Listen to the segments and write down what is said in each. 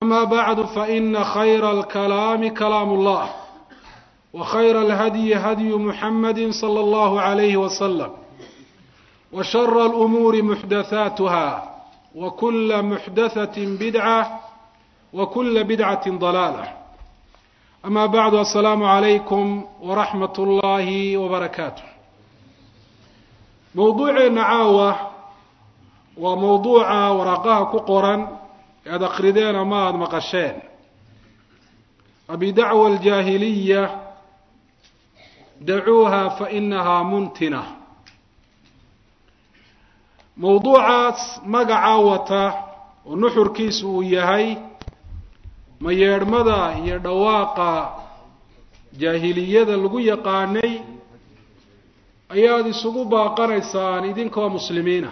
أما بعد فإن خير الكلام كلام الله وخير الهدي هدي محمد صلى الله عليه وسلم وشر الأمور محدثاتها وكل محدثة بدعة وكل بدعة ضلالة أما بعد السلام عليكم ورحمة الله وبركاته موضوعنا caawa waa mowduuca waraaqaha ku qoran e ad akrideen ama aada maqasheen abidacwa aljaahiliya dacuuha fainahaa muntina mowduucaas magacaa wata oo nuxurkiisu uu yahay ma yeedhmada iyo dhawaaqa jaahiliyada lagu yaqaanay ayaad isugu baaqanaysaan idinkoo muslimiina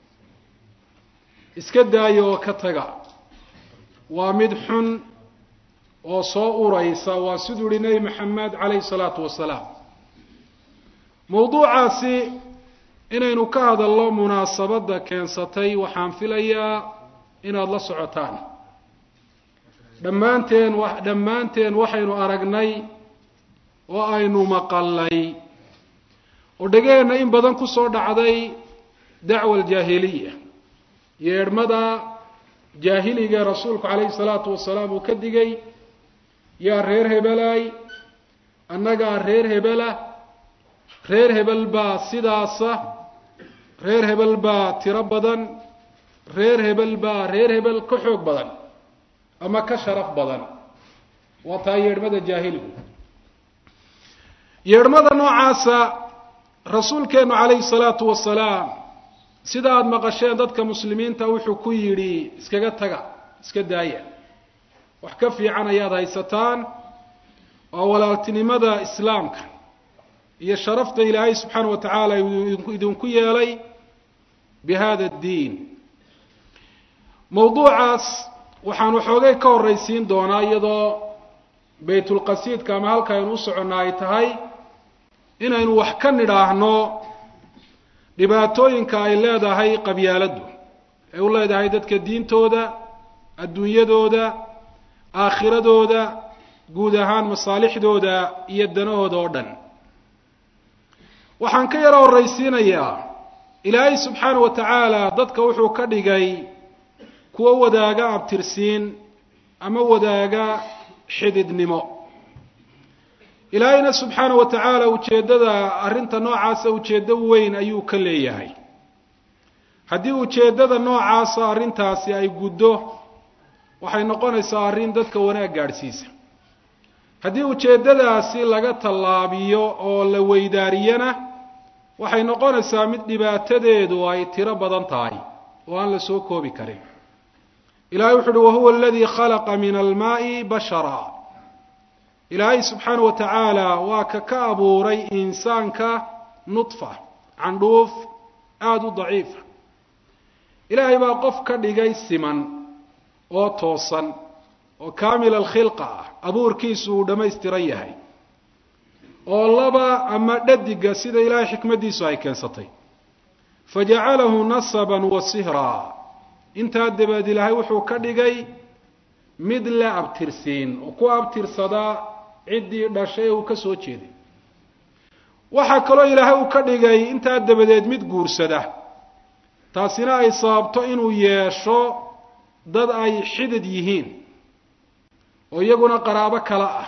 iska daaya oo ka taga waa mid xun oo soo uraysa waa siduu yihi nebi maxamed calayhi salaatu wasalaam mowduucaasi inaynu ka hadalno munaasabadda keensatay waxaan filayaa inaad la socotaan dhammaanteen dhammaanteen waxaynu aragnay oo aynu maqalnay oo dhegaheenna in badan ku soo dhacday dacwa aljaahiliya yeedhmada jaahiliga rasuulku calayhi salaatu wasalaam uu ka digay yaa reer hebelaay annagaa reer hebela reer hebel baa sidaasa reer hebel baa tiro badan reer hebel baa reer hebel ka xoog badan ama ka sharaf badan waa taa yeedhmada jaahiligu yeedhmada noocaasa rasuulkeenu calayhi salaatu wasalaam sida aada maqasheen dadka muslimiinta wuxuu ku yidhi iskaga taga iska daaya wax ka fiican ayaad haysataan oo walaaltinimada islaamka iyo sharafta ilaahay subxaana wa tacaala idinku yeelay bi hada addiin mowduucaas waxaan waxoogay ka horraysiin doonaa iyadoo baytulqasiidka ama halka aynu u soconnaa ay tahay inaynu wax ka nidhaahno dhibaatooyinka ay leedahay qabyaaladdu ay u leedahay dadka diintooda adduunyadooda aakhiradooda guud ahaan masaalixdooda iyo danahooda oo dhan waxaan ka yaro horraysiinayaa ilaahay subxaana wa tacaala dadka wuxuu ka dhigay kuwo wadaaga abtirsiin ama wadaaga xididnimo ilaahayna subxaana wa tacaala ujeeddada arrinta noocaasa ujeeddo weyn ayuu ka leeyahay haddii ujeeddada noocaasa arrintaasi ay guddo waxay noqonaysaa arrin dadka wanaag gaadhsiisa haddii ujeeddadaasi laga tallaabiyo oo la weydaariyana waxay noqonaysaa mid dhibaatadeedu ay tiro badan tahay oo aan la soo koobi karin ilahay wuxu uhi wahuwa aladii khalaqa min almaa'i bashara ilaahay subxaana wa tacaala waa ka ka abuuray insaanka nudfa candhuuf aada u daciifa ilaahay baa qof ka dhigay siman oo toosan oo kaamil alkhilqa ah abuurkiisu uu dhammaystiran yahay oo laba ama dhadiga sida ilaahay xikmaddiisu ay keensatay fajacalahu nasaban wa sihraa intaa dabeed ilaahay wuxuu ka dhigay mid la abtirsiin oo ku abtirsadaa ciddii dhashay ee uu ka soo jeeday waxaa kaloo ilaahay uu ka dhigay intaa dabadeed mid guursada taasina ay sababto inuu yeesho dad ay xidid yihiin oo iyaguna qaraabo kale ah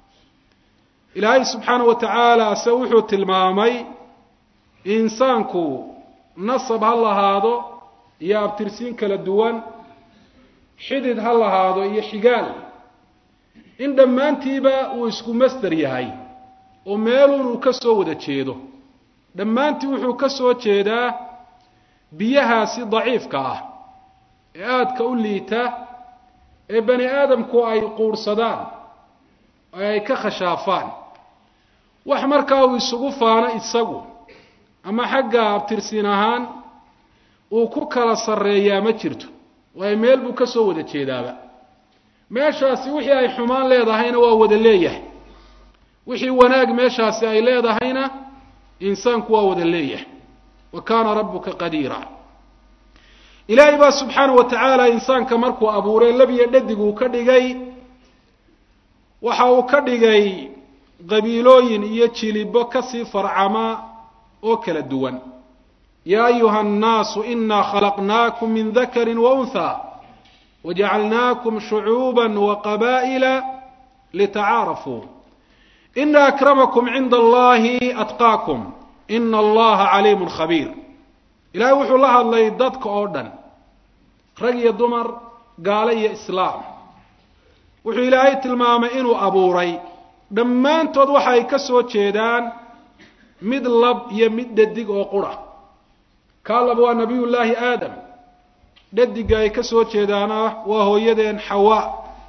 ilaahay subxaana wa tacaala se wuxuu tilmaamay insaanku nasab ha lahaado iyo abtirsiin kala duwan xidid ha lahaado iyo xigaal in dhammaantiiba uu isku masder yahay oo meelun uu ka soo wada jeedo dhammaantii wuxuu ka soo jeedaa biyahaasi daciifka ah ee aadka u liita ee bani aadamku ay quurhsadaan oo ay ka khashaafaan wax markaa uu isugu faano isagu ama xagga abtirsiin ahaan uu ku kala sarreeyaa ma jirto waayo meel buu ka soo wada jeedaaba meeshaasi wixii ay xumaan leedahayna waa wada leeyahay wixii wanaag meeshaasi ay leedahayna insaanku waa wada leeyahay wa kaana rabbuka qadiira ilaahay baa subxaanahu wa tacaala insaanka markuu abuuray labiyo dhadig uu ka dhigay waxa uu ka dhigay qabiilooyin iyo jilibo kasii farcama oo kala duwan yaa ayuha annaasu inaa khalaqnaakum min dakari wa unha wajacalnaakum shucuuba waqabaa'ila litacaarafuu ina akramakum cinda allahi atqaakum ina allaha caliimun khabiir ilaahay wuxuu la hadlay dadka oo dhan rag iyo dumar gaalo iyo islaam wuxuu ilaahay tilmaamay inuu abuuray dhammaantood waxa ay ka soo jeedaan mid lab iyo mid dhadig oo qura kaa lab waa nabiyullaahi aadam dhadiga ay ka soo jeedaana waa hooyadeen xawaa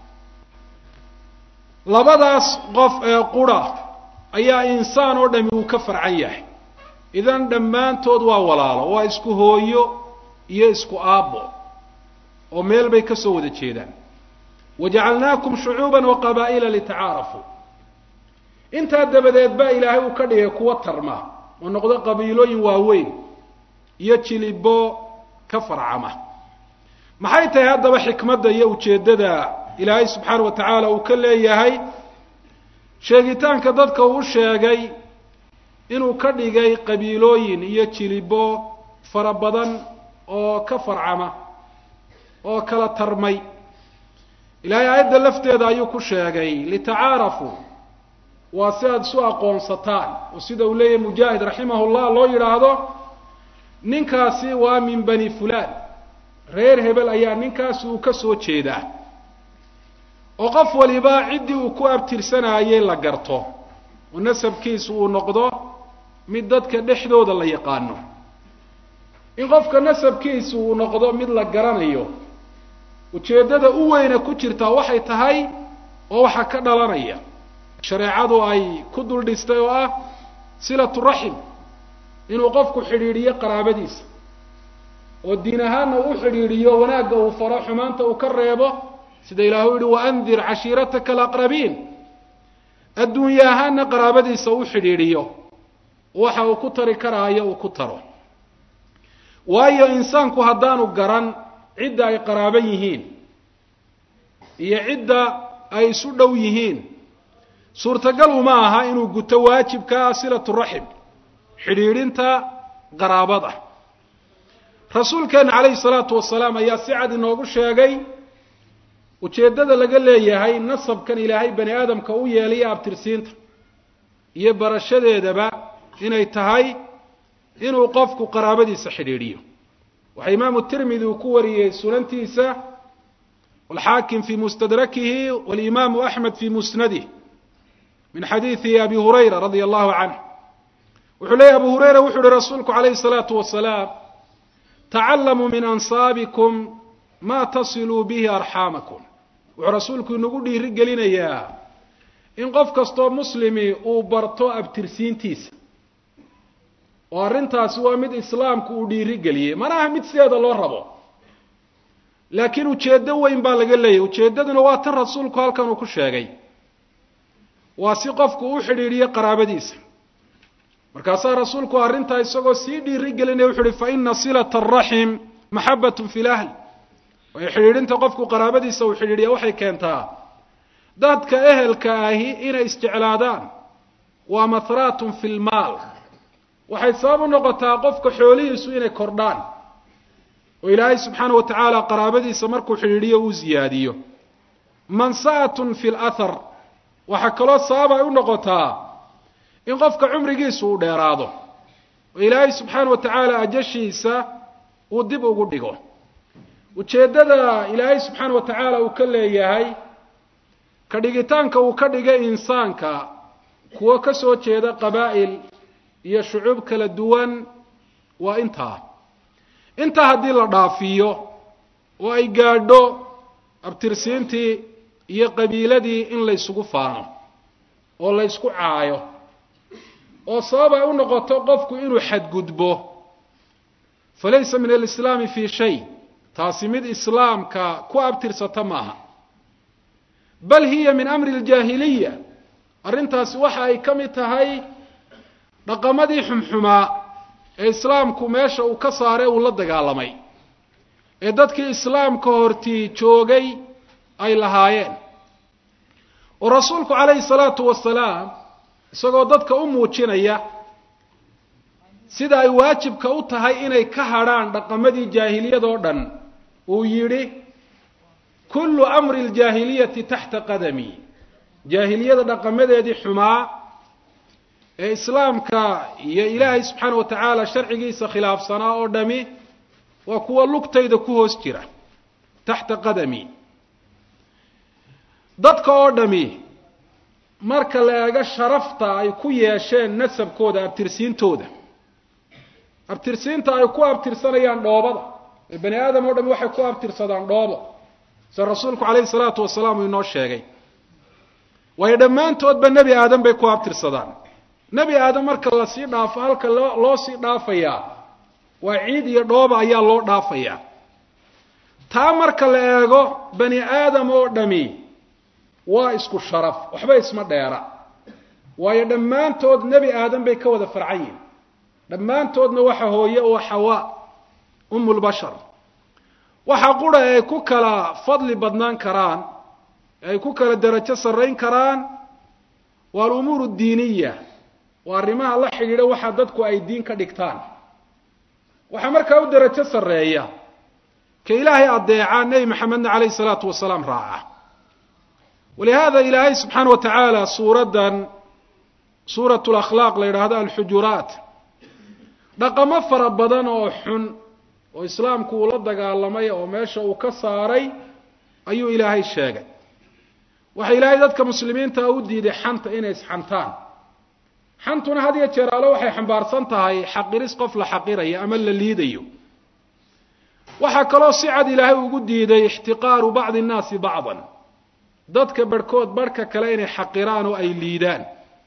labadaas qof ee qura ayaa insaan oo dhami uu ka farcan yahay idan dhammaantood waa walaalo waa isku hooyo iyo isku aabbo oo meel bay ka soo wada jeedaan wajacalnaakum shucuuban wa qabaa'ila litacaarafuu intaa dabadeed baa ilaahay uu ka dhigay kuwa tarma oo noqdo qabiilooyin waaweyn iyo jilibo ka farcama maxay tahay haddaba xikmadda iyo ujeeddada ilaahay subxaana wa tacaala uu ka leeyahay sheegitaanka dadka uu sheegay inuu ka dhigay qabiilooyin iyo jilibo fara badan oo ka farcama oo kala tarmay ilaahay aayadda lafteeda ayuu ku sheegay litacaarafuu waa si aada isu aqoonsataan oo sida uu leeyahay mujaahid raximahullah loo yidhaahdo ninkaasi waa min bani fulaan reer hebel ayaa ninkaasi uu ka soo jeedaa oo qof waliba ciddii uu ku abtirsanaayey la garto oo nasabkiisu uu noqdo mid dadka dhexdooda la yaqaano in qofka nasabkiisu uu noqdo mid la garanayo ujeeddada u weyna ku jirtaa waxay tahay oo waxaa ka dhalanaya shareecadu ay ku dul dhistay oo ah silatu raxim inuu qofku xidhiidhiyo qaraabadiisa oo diin ahaanna u xidhiidhiyo wanaagga uu faro xumaanta uu ka reebo sida ilaahu yihi waandir cashiirataka alaqrabiin adduunye ahaanna qaraabadiisa u xidhiidhiyo waxa uu ku tari karaayo uu ku taro waayo insaanku haddaanu garan cidda ay qaraaban yihiin iyo cidda ay isu dhow yihiin suurtagal uma aha inuu guto waajibka ah silatu raxim xidhiidhinta qaraabada rasuulkeena calayhi salaatu wasalaam ayaa si cad inoogu sheegay ujeeddada laga leeyahay nasabkan ilaahay bani aadamka u yeelaya abtirsiinta iyo barashadeedaba inay tahay inuu qofku qaraabadiisa xidhiidhiyo waxaa imaamu tirmidi uu ku wariyey sunantiisa walxaakim fii mustadrakihi walimaamu axmed fii musnadih min xadiidi abi hurayra radia allahu canh wuxuu leeyahy abu hurayra wuxu uhi rasuulku calayhi salaatu wasalaam tacalamuu min ansaabikum ma tasiluu bihi arxaamakum wuxuu rasuulku inagu dhiiri gelinayaa in qof kastoo muslimi uu barto abtirsiintiisa oo arrintaasi waa mid islaamku uu dhiiri geliyey mana aha mid sideeda loo rabo laakiin ujeeddo weyn baa laga leeyahy ujeeddaduna waa tan rasuulku halkan uu ku sheegay waa si qofku u xidhiidhiyo qaraabadiisa markaasaa rasuulku arrintaa isagoo sii dhiiri gelinaya wuxu uhi fa ina silata araxim maxabatun fi lahl waayo xidhiidhinta qofku qaraabadiisa uu xidhiidhiya waxay keentaa dadka ehelka ahi inay isjeclaadaan waa mahraatun fi lmaal waxay sabab u noqotaa qofka xoolihiisu inay kordhaan oo ilaahay subxaana wa tacaala qaraabadiisa markuu xidhiidhiyo uu ziyaadiyo mansa'atun fi lathar waxaa kaloo sabab ay u noqotaa in qofka cumrigiisu uu dheeraado oo ilaahay subxaana wa tacaala ajashiisa uu dib ugu dhigo ujeeddada ilaahay subxaana wa tacaala uu ka leeyahay ka dhigitaanka uu ka dhigay insaanka kuwo ka soo jeeda qabaa'il iyo shucuub kala duwan waa intaa intaa haddii la dhaafiyo oo ay gaadho abtirsiintii iyo qabiiladii in laysugu faano oo laysku caayo oo sabab ay u noqoto qofku inuu xadgudbo falaysa min alislaami fii shay taasi mid islaamka ku abtirsata maaha bal hiya min amri aljaahiliya arrintaasi waxa ay ka mid tahay dhaqamadii xumxumaa ee islaamku meesha uu ka saaray uu la dagaalamay ee dadkii islaamka hortii joogay ay lahaayeen oo rasuulku calayhi salaatu wasalaam isagoo dadka u muujinaya sida ay waajibka u tahay inay ka hadrhaan dhaqamadii jaahiliyadoo dhan uu yidhi kullu amri ljaahiliyati taxta qadami jaahiliyada dhaqamadeedii xumaa ee islaamka iyo ilaahay subxaana wa tacaala sharcigiisa khilaafsanaa oo dhami waa kuwa lugtayda ku hoos jira taxta qadami dadka oo dhami marka la eego sharafta ay ku yeesheen nasabkooda abtirsiintooda abtirsiinta ay ku abtirsanayaan dhoobada ee bani aadam oo dhami waxay ku abtirsadaan dhoobo sida rasuulku calayhi salaatu wasalaam uu inoo sheegay waayo dhammaantoodba nebi aadam bay ku abtirsadaan nebi aadam marka lasii dhaafo halka loo loo sii dhaafayaa waa ciid iyo dhooba ayaa loo dhaafayaa taa marka la eego bani aadam oo dhami waa isku sharaf waxba isma dheera waayo dhammaantood nebi aadam bay ka wada farcan yihin dhammaantoodna waxa hooye oo xawaa umulbashar waxa qura ay ku kala fadli badnaan karaan ay ku kala derajo sarrayn karaan waa alumuur addiiniya waa arrimaha la xidhiidha waxa dadku ay diin ka dhigtaan waxaa markaa u derajo sarreeya ka ilaahay addeeca nebi maxamedna calayhi salaatu wasalaam raaca walihaada ilaahay subxaana wa tacaala suuraddan suurat lakhlaaq la yidhaahdo alxujuraat dhaqamo fara badan oo xun oo islaamku uu la dagaalamay oo meesha uu ka saaray ayuu ilaahay sheegay waxa ilaahay dadka muslimiinta u diiday xanta inay isxantaan xantuna had iyo jeer alle waxay xambaarsan tahay xaqiris qof la xaqirayo ama la liidayo waxaa kaloo si cad ilaahay ugu diiday ixtiqaaru bacdi nnaasi bacdan dadka barhkood barhka kale inay xaqiraan oo ay liidaan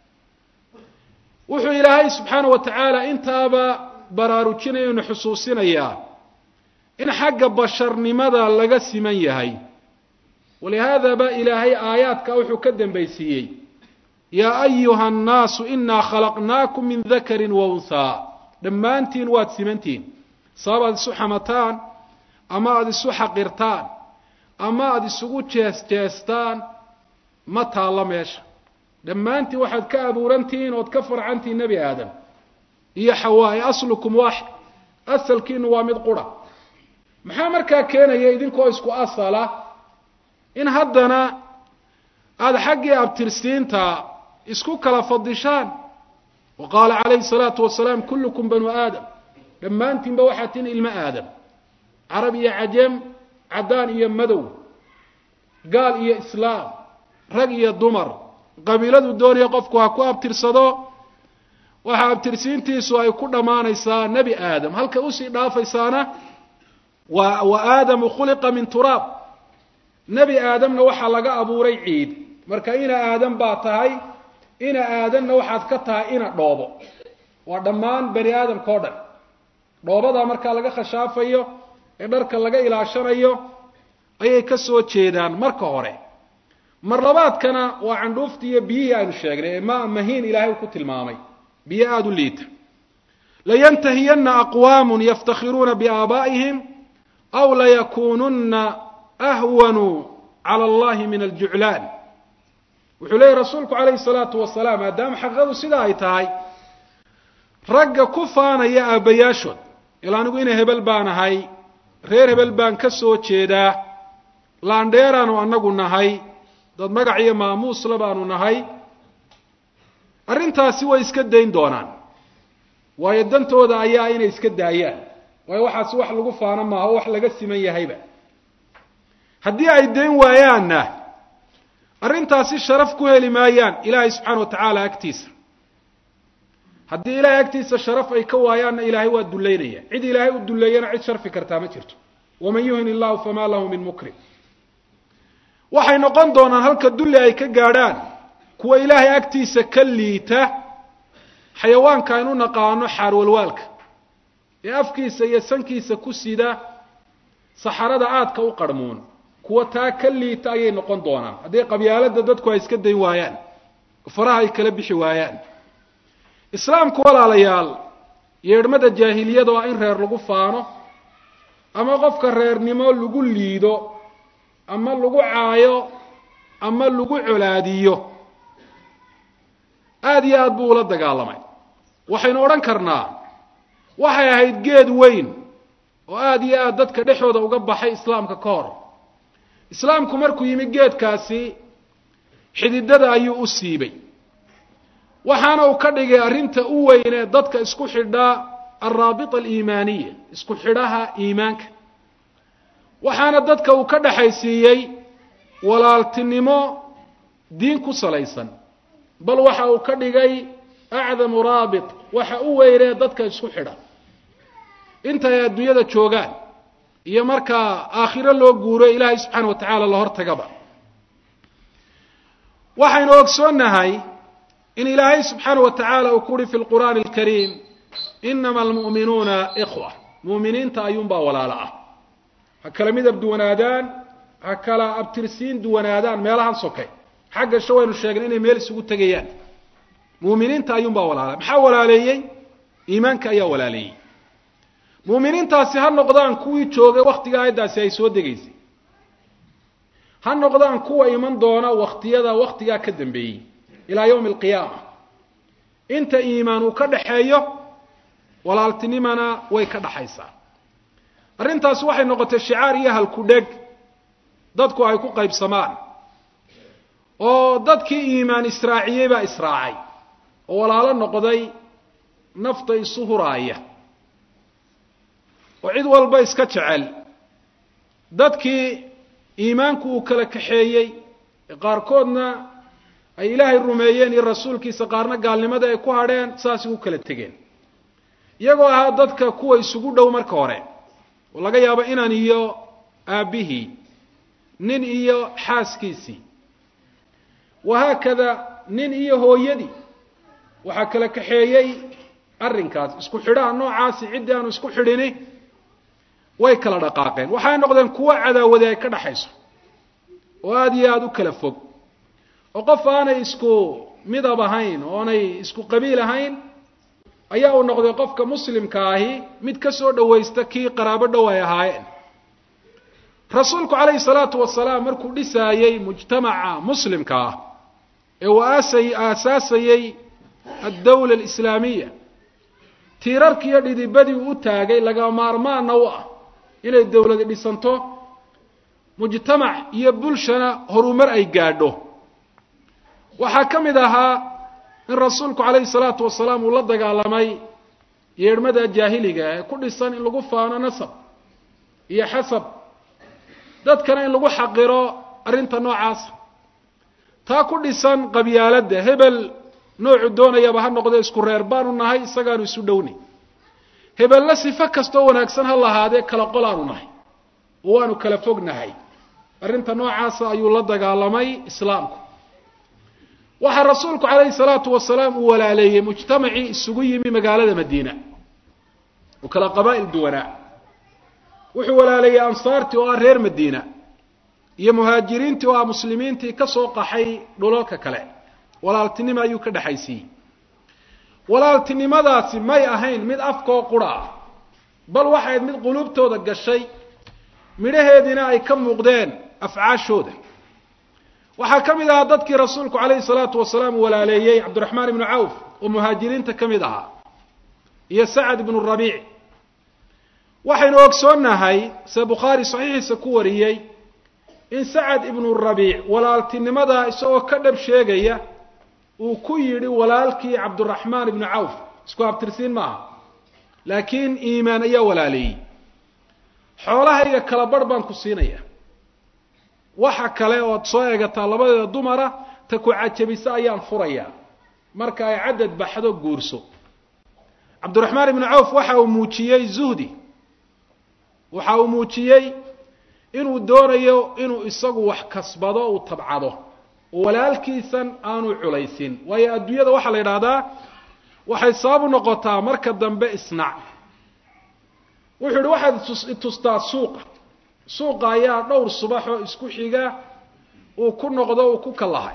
wuxuu ilaahay subxaana wa tacaala intaaba baraarujinaya inu xusuusinayaa in xagga basharnimada laga siman yahay walihaadaba ilaahay aayaadka wuxuu ka dambaysiiyey yaa ayuha annaasu inaa khalaqnaakum min dakarin wa unhaa dhammaantiin waad simantihin sabab aad isu xamataan ama aada isu xaqirtaan ama aada isugu jees-jeestaan ma taallo meesha dhammaantiin waxaad ka abuurantihiin ood ka farcantihiin nebi aadam iyo xawaa e aslukum waaxid asalkiinu waa mid qura maxaa markaa keenaya idinkoo isku asala in haddana aada xaggii abtirsiinta isku kala fadishaan wa qaala calayhi salaatu wasalaam kullukum banu aadam dhammaantiinba waxaa tin ilmo aadam carab iyo cajem caddaan iyo madow gaal iyo islaam rag iyo dumar qabiiladu doonaya qofku ha ku abtirsado waxaa abtirsiintiisu ay ku dhammaanaysaa nebi aadam halkay usii dhaafaysaana wa wa aadamu khuliqa min turaab nebi aadamna waxaa laga abuuray ciid marka ina aadam baa tahay ina aadamna waxaad ka tahay ina dhoobo waa dhammaan bani aadamka o dhan dhoobadaa markaa laga khashaafayo ee dharka laga ilaashanayo ayay ka soo jeedaan marka hore mar labaadkana waa candhuuftii iyo biyihii aynu sheegnay ee maa mahiin ilaahay uu ku tilmaamay biyo aada u liita layantahiyanna aqwaamun yaftakhiruuna biaabaa'ihim aw layakuununna ahwanuu cala allahi min aljuclaan wuxuu leeyahy rasuulku calayhi salaatu wasalaam maadaama xaqiiqadu sida ay tahay ragga ku faanaya aabbayaashood il anigu ina hebel baan ahay reer hebel baan ka soo jeedaa laandheeraanu annagu nahay dad magac iyo maamuusla baanu nahay arrintaasi way iska dayn doonaan waayo dantooda ayaa inay iska daayaan waayo waxaasi wax lagu faano maaha o wax laga siman yahayba haddii ay dayn waayaanna arrintaasi sharaf ku heli maayaan ilaahay subxaana wa tacaala agtiisa haddii ilaahay agtiisa sharaf ay ka waayaanna ilaahay waa dullaynaya cid ilaahay u dulleeyana cid sharfi kartaa ma jirto waman yuhin illahu famaa lahu min mukrim waxay noqon doonaan halka dulli ay ka gaadhaan kuwa ilaahay agtiisa ka liita xayawaanka aynu naqaano xaarwalwaalka ee afkiisa iyo sankiisa ku sida saxarada aadka u qarhmuun kuwa taa ka liita ayay noqon doonaan haddii qabyaaladda dadku ay iska dayn waayaan faraha ay kala bixi waayaan islaamku walaalayaal yeedhmada jaahiliyada waa in reer lagu faano ama qofka reernimo lagu liido ama lagu caayo ama lagu colaadiyo aada iyo aada buu ula dagaalamay waxaynu odhan karnaa waxay ahayd geed weyn oo aada iyo aada dadka dhexooda uga baxay islaamka ka hor islaamku markuu yimi geedkaasi xididada ayuu u siibay waxaana uu ka dhigay arrinta u weynee dadka isku xidhaa alraabita aliimaaniya isku xidhaha iimaanka waxaana dadka uu ka dhexaysiiyey walaaltinimo diin ku salaysan bal waxa uu ka dhigay acdamu raabit waxa u weynee dadka isku xidha intay adduunyada joogaan iyo markaa aakhiro loo guuro ilaahay subxaana wa tacaala la hortagaba waxaynu ogsoonnahay in ilaahay subxaana wa tacaala uu ku uhi fi lqur'aani alkariim inama almu'minuuna ikhwa mu'miniinta ayuunbaa walaalo ah ha kala midab duwanaadaan ha kala abtirsiin duwanaadaan meelahan sokay xagga sha waynu sheegnay inay meel isugu tegayaan mu'miniinta ayuunbaa walaala maxaa walaaleeyey iimaanka ayaa walaaleeyey mu'miniintaasi ha noqdaan kuwii joogay wakhtiga aayaddaasi ay soo degaysay ha noqdaan kuwa iman doona wakhtiyada wakhtigaa ka dambeeyey ilaa yowmi alqiyaama inta iimaan uu ka dhaxeeyo walaaltinimana way ka dhaxaysaa arrintaasi waxay noqotay shicaar iyo halku-dheg dadku ay ku qaybsamaan oo dadkii iimaan israaciyey baa israacay oo walaalo noqday nafta isu huraaya oo cid walba iska jecel dadkii iimaanku uu kala kaxeeyey qaarkoodna ay ilaahay rumeeyeen iyo rasuulkiisa qaarna gaalnimada ay ku hadheen saas ugu kala tegeen iyagoo ahaa dadka kuwa isugu dhow marka hore oo laga yaabo inan iyo aabbihii nin iyo xaaskiisii wahaakada nin iyo hooyadii waxaa kala kaxeeyey arrinkaas isku xidhaha noocaasi ciddii aanu isku xidhini way kala dhaqaaqeen waxay noqdeen kuwo cadaawadi ay ka dhaxayso oo aada iyo aada u kala fog oo qof aanay isku midab ahayn oonay isku qabiil ahayn ayaa uu noqday qofka muslimka ahi mid ka soo dhawaysta kii qaraabo dhow ay ahaayeen rasuulku calayhi salaatu wasalaam markuu dhisaayey mujtamaca muslimka ah ee uu aasay aasaasayey addawla alislaamiya tiirarkiiyo dhidibadii uu u taagay laga maarmaana u ah inay dowladi dhisanto mujtamac iyo bulshana horumar ay gaadho waxaa ka mid ahaa in rasuulku calayhi salaatu wasalaam uu la dagaalamay yeedhmada jaahiliga ee ku dhisan in lagu faano nasab iyo xasab dadkana in lagu xaqiro arrinta noocaasa taa ku dhisan qabyaaladda hebel noocu doonayaba ha noqdo isku reer baanu nahay isagaanu isu dhowni hebella sifo kastoo wanaagsan ha lahaadee kala qol aanu nahay oo waanu kala fog nahay arrinta noocaasa ayuu la dagaalamay islaamku waxaa rasuulku calayhi salaatu wasalaam uu walaaleeyey mujtamacii isugu yimi magaalada madiina oo kala qabaa'il duwanaa wuxuu walaaleeyey ansaartii oo ah reer madiina iyo muhaajiriintii oo ah muslimiintii ka soo qaxay dhulalka kale walaaltinimo ayuu ka dhexaysiiyey walaaltinimadaasi may ahayn mid afkoo qura ah bal waxayd mid quluubtooda gashay midhaheediina ay ka muuqdeen afcaashooda waxaa ka mid ahaa dadkii rasuulku calayhi salaatu wasalaam uu walaaleeyey cabdiraxmaan ibnu cawf oo muhaajiriinta ka mid ahaa iyo sacad ibnu rabiic waxaynu ogsoonnahay se bukhaari saxiixiisa ku wariyey in sacad ibnu rabiic walaaltinimadaa isagoo ka dhab sheegaya uu ku yidhi walaalkii cabdiraxmaan ibnu cawf isku abtirsiin maaha laakiin iimaan ayaa walaaleeyey xoolahayga kala barh baan ku siinaya waxa kale ood soo eegataa labadeeda dumara ta ku cajabisa ayaan furayaa marka ay cadad baxdo guurso cabdiraxmaan ibnu cawf waxa uu muujiyey zuhdi waxa uu muujiyey inuu doonayo inuu isagu wax kasbado uu tabcado oo walaalkiisan aanu culaysin waayo adduunyada waxaa la yidhaahdaa waxay sabab u noqotaa marka dambe isnac wuxuu yihi waxaad itustaa suuqa suuqa ayaa dhowr subaxoo isku xiga uu ku noqdo uu ku kallahay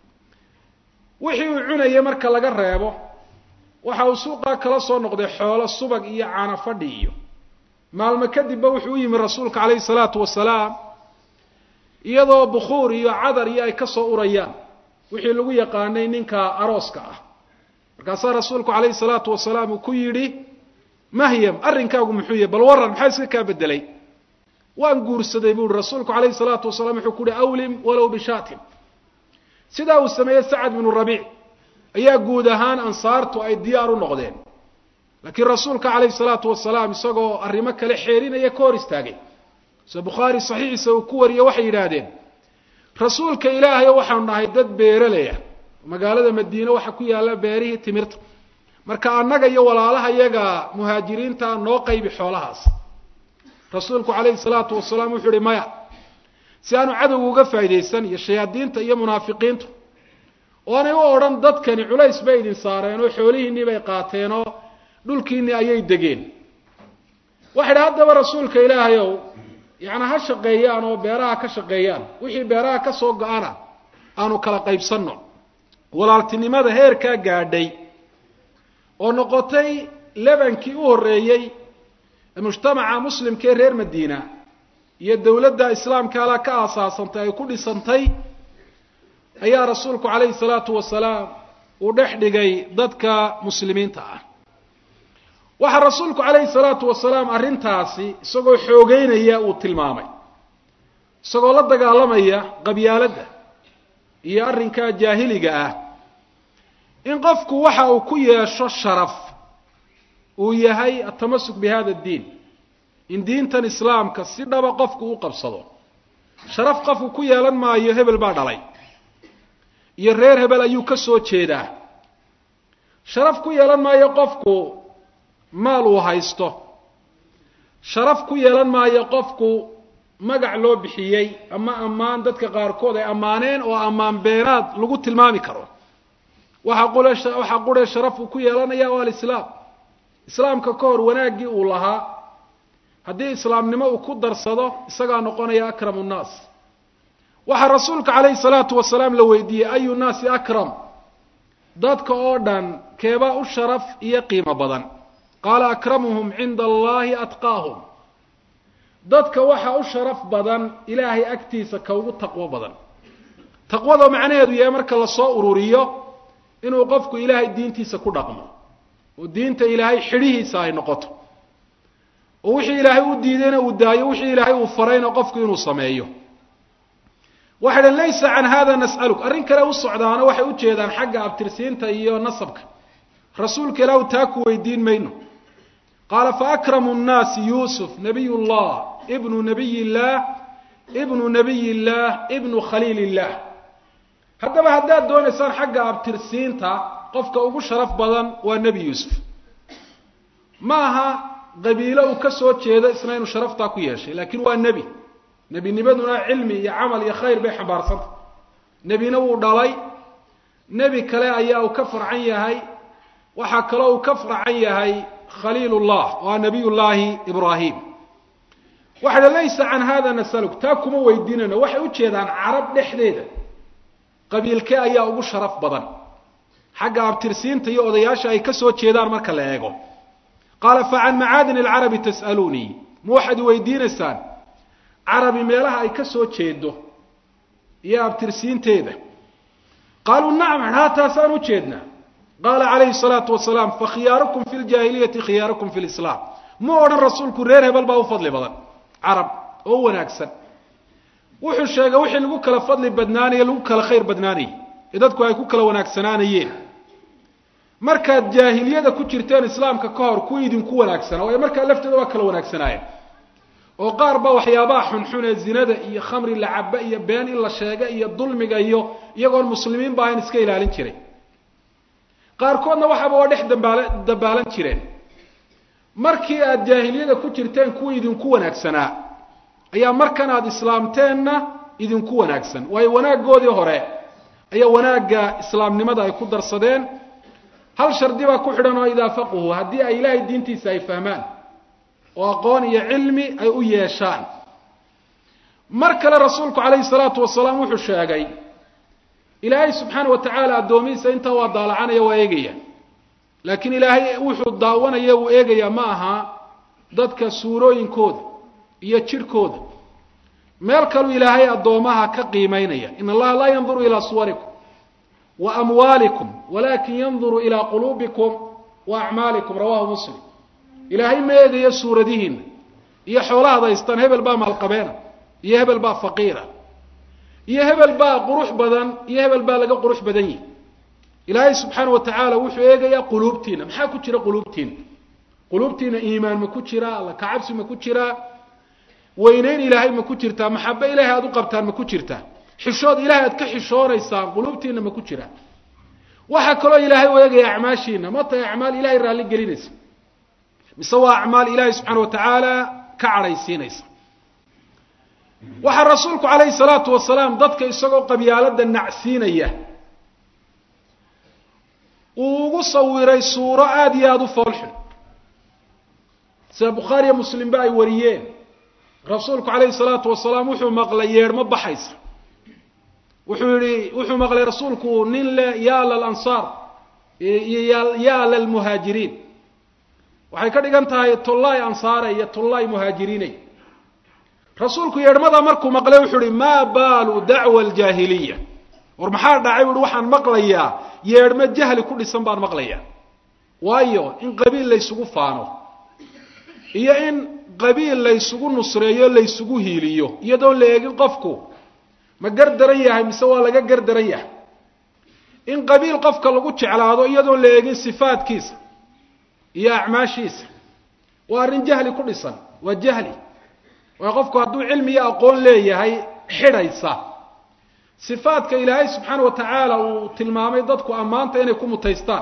wixii uu cunayay marka laga reebo waxa uu suuqaa kala soo noqday xoolo subag iyo caano fadhi iyo maalmo kadibba wuxuu u yimi rasuulka calayhi salaatu wasalaam iyadoo bukhuur iyo cadar iyo ay ka soo urayaan wixii lagu yaqaanay ninka arooska ah markaasaa rasuulku calayhi salaatu wasalaam uu ku yidhi mahyam arrinkaagu muxuu yahy bal warran maxaa iska kaa bedelay waan guursaday buu uhi rasuulku calayhi salaatu wasalaam wuxuu ku uhi awlim walow bishaatin sidaa uu sameeyey sacad binu rabiic ayaa guud ahaan ansaartu ay diyaar u noqdeen laakiin rasuulka calayhi salaatu wasalaam isagoo arrimo kale xeerinaya ka hor istaagay se bukhaari saxiixiisa uu ku wariye waxay yidhaahdeen rasuulka ilaahayo waxaanu nahay dad beeraleya magaalada madiine waxaa ku yaalla beerihii timirta marka annaga iyo walaalaha iyaga muhaajiriinta noo qaybi xoolahaas rasuulku calayhi salaatu wasalaam wuxuu ihi maya si aanu cadowga uga faa'iidaysan iyo shayaadiinta iyo munaafiqiintu oonay u odhan dadkani culays bay idin saareen oo xoolihiinnii bay qaateen oo dhulkiinnii ayay degeen waxay idhi haddaba rasuulka ilaahayow yacni ha shaqeeyaan oo beeraha ka shaqeeyaan wixii beeraha ka soo go-ana aanu kala qaybsanno walaaltinimada heerkaa gaadhay oo noqotay lebankii u horreeyey mujtamaca muslimka ee reer madiina iyo dowladda islaamka ala ka aasaasantay ay ku dhisantay ayaa rasuulku calayhi salaatu wasalaam uu dhex dhigay dadka muslimiinta ah waxaa rasuulku calayhi salaatu wasalaam arrintaasi isagoo xoogeynaya uu tilmaamay isagoo la dagaalamaya qabyaaladda iyo arrinkaa jaahiliga ah in qofku waxa uu ku yeesho sharaf uu yahay atamasuk bi hada addiin in diintan islaamka si dhaba qofku u qabsado sharaf qofku ku yeelan maayo hebel baa dhalay iyo reer hebel ayuu ka soo jeedaa sharaf ku yeelan maayo qofku maal uu haysto sharaf ku yeelan maayo qofku magac loo bixiyey ama ammaan dadka qaarkood ay ammaaneen oo ammaan beenaad lagu tilmaami karo waxa qule waxaa qure sharaf uu ku yeelanaya o alislaam islaamka ka hor wanaaggii uu lahaa haddii islaamnimo uu ku darsado isagaa noqonaya akramu nnaas waxaa rasuulka calayhi salaatu wasalaam la weydiiyey ayu nnaasi akram dadka oo dhan keebaa u sharaf iyo qiimo badan qaala akramuhum cinda allahi atqaahum dadka waxaa u sharaf badan ilaahay agtiisa ka ugu taqwo badan taqwada macnaheedu yahay marka lasoo ururiyo inuu qofku ilaahay diintiisa ku dhaqmo oo diinta ilaahay xidhihiisa ay noqoto oo wixii ilaahay u diidayna uu daayo wixii ilaahay uu farayna qofku inuu sameeyo waxay dhan laysa can hada nas'aluk arrin kale u socdaana waxay u jeedaan xagga abtirsiinta iyo nasabka rasuulka ilaahu taa ku weydiin mayno qaala faakramu nnaasi yuusuf nabiy llah ibnu nabiy illaah ibnu nabiy illaah ibnu khaliil illah haddaba haddaad doonaysaan xagga abtirsiinta qofka ugu sharaf badan waa nebi yuusuf ma aha qabiilo uu ka soo jeedo isna inuu sharaftaa ku yeeshay laakiin waa nebi nebinimaduna cilmi iyo camal iyo khayr bay xambaarsanta nebina wuu dhalay nebi kale ayaa uu ka farcan yahay waxaa kaloo uu ka farcan yahay khaliil llah waa nabiy llaahi ibraahim waxa dha laysa can hada nasaluk taa kuma weydiinayno waxay u jeedaan carab dhexdeeda qabiilkee ayaa ugu sharaf badan xagga abtirsiinta iyo odayaasha ay ka soo jeedaan marka la eego qaala fa can macaadin alcarabi tas'aluunii ma waxaad weydiinaysaan carabi meelaha ay ka soo jeedo iyo abtirsiinteeda qaaluu nacam haa taasaan u jeednaa qaala calayhi salaatu wasalaam fakhiyaarukum fi ljaahiliyati khiyaarukum fi lislaam mu odhan rasuulku reer hebel baa u fadli badan carab oo u wanaagsan wuxuu sheegay wixii lagu kala fadli badnaanaye lagu kala khayr badnaanayay ee dadku ay ku kala wanaagsanaanayeen markaad jaahiliyada ku jirteen islaamka ka hor ku idinku wanaagsanaa waayo markaa lafteeda waa kala wanaagsanaayeen oo qaar ba waxyaabaha xunxun ee zinada iyo khamri la caba iyo been in la sheega iyo dulmiga iyo iyagoon muslimiin ba ahayn iska ilaalin jiray qaarkoodna waxaaba waa dhex dambaala dambaalan jireen markii aad jaahiliyada ku jirteen kuwa idinku wanaagsanaa ayaa markan aada islaamteenna idinku wanaagsan waayo wanaaggoodii hore ayaa wanaagga islaamnimada ay ku darsadeen hal shardi baa ku xidhan oo idaa faquhu haddii ay ilaahay diintiisa ay fahmaan oo aqoon iyo cilmi ay u yeeshaan mar kale rasuulku calayhi salaatu wasalaam wuxuu sheegay ilaahay subxaana wa tacaala addoomihiisa intaa waa daalacanaya waa eegaya laakiin ilaahay wuxuu daawanaya uu eegaya ma aha dadka suurooyinkooda iyo jidhkooda meel kaluu ilaahay addoomaha ka qiimaynaya in allaha laa yanduru ilaa suwarikum wa amwaalikum walakin yanduru ilaa quluubikum wa acmaalikum rawahu muslim ilaahay ma eegayo suuradihiina iyo xoolahaad haystaan hebel baa maalqabeena iyo hebel baa faqiira iyo hebel baa qurux badan iyo hebel baa laga qurux badan yihi ilaahay subxaana wa tacaala wuxuu eegayaa quluubtiina maxaa ku jira quluubtiina quluubtiina iimaan ma ku jiraa alla kacabsi ma ku jiraa weyneyn ilaahay ma ku jirtaa maxabe ilaahay aad u qabtaan ma ku jirtaa xishood ilaahay aad ka xishoonaysaan quluubtiina ma ku jiraa waxaa kaloo ilaahay u eegaya acmaashiina ma tahay acmaal ilahay raalli gelinaysa mise waa acmaal ilaahay subxaana wa tacaala ka cadhaysiinaysa waxaa rasuulku calayhi salaatu wasalaam dadka isagoo qabyaalada nacsiinaya uu ugu sawiray suuro aada iyo aada u foolxun sida bukhaariyo muslimba ay wariyeen rasuulku calayhi salaatu wasalaam wuxuu maqlay yeedhmo baxaysa wuxuu yihi wuxuu maqlay rasuulku nin le ya lalansaar iyo ya lalmuhaajiriin waxay ka dhigan tahay tullaay ansaare iyo tullaay muhaajiriinay rasuulku yeedhmada markuu maqlay wuxuu ihi maa baalu dacwa aljaahiliya war maxaa dhacay buuhi waxaan maqlayaa yeedhmo jahli ku dhisan baan maqlayaa waayo in qabiil laysugu faano iyo in qabiil laysugu nusreeyo laysugu hiiliyo iyadoon la eegin qofku ma gar daran yahay mise waa laga gar daran yahay in qabiil qofka lagu jeclaado iyadoon la eegin sifaadkiisa iyo acmaashiisa waa arrin jahli ku dhisan waa jahli waayo qofku hadduu cilmi iyo aqoon leeyahay xidhaysa sifaadka ilaahay subxaana wa tacaala uu tilmaamay dadku ammaanta inay ku mutaystaan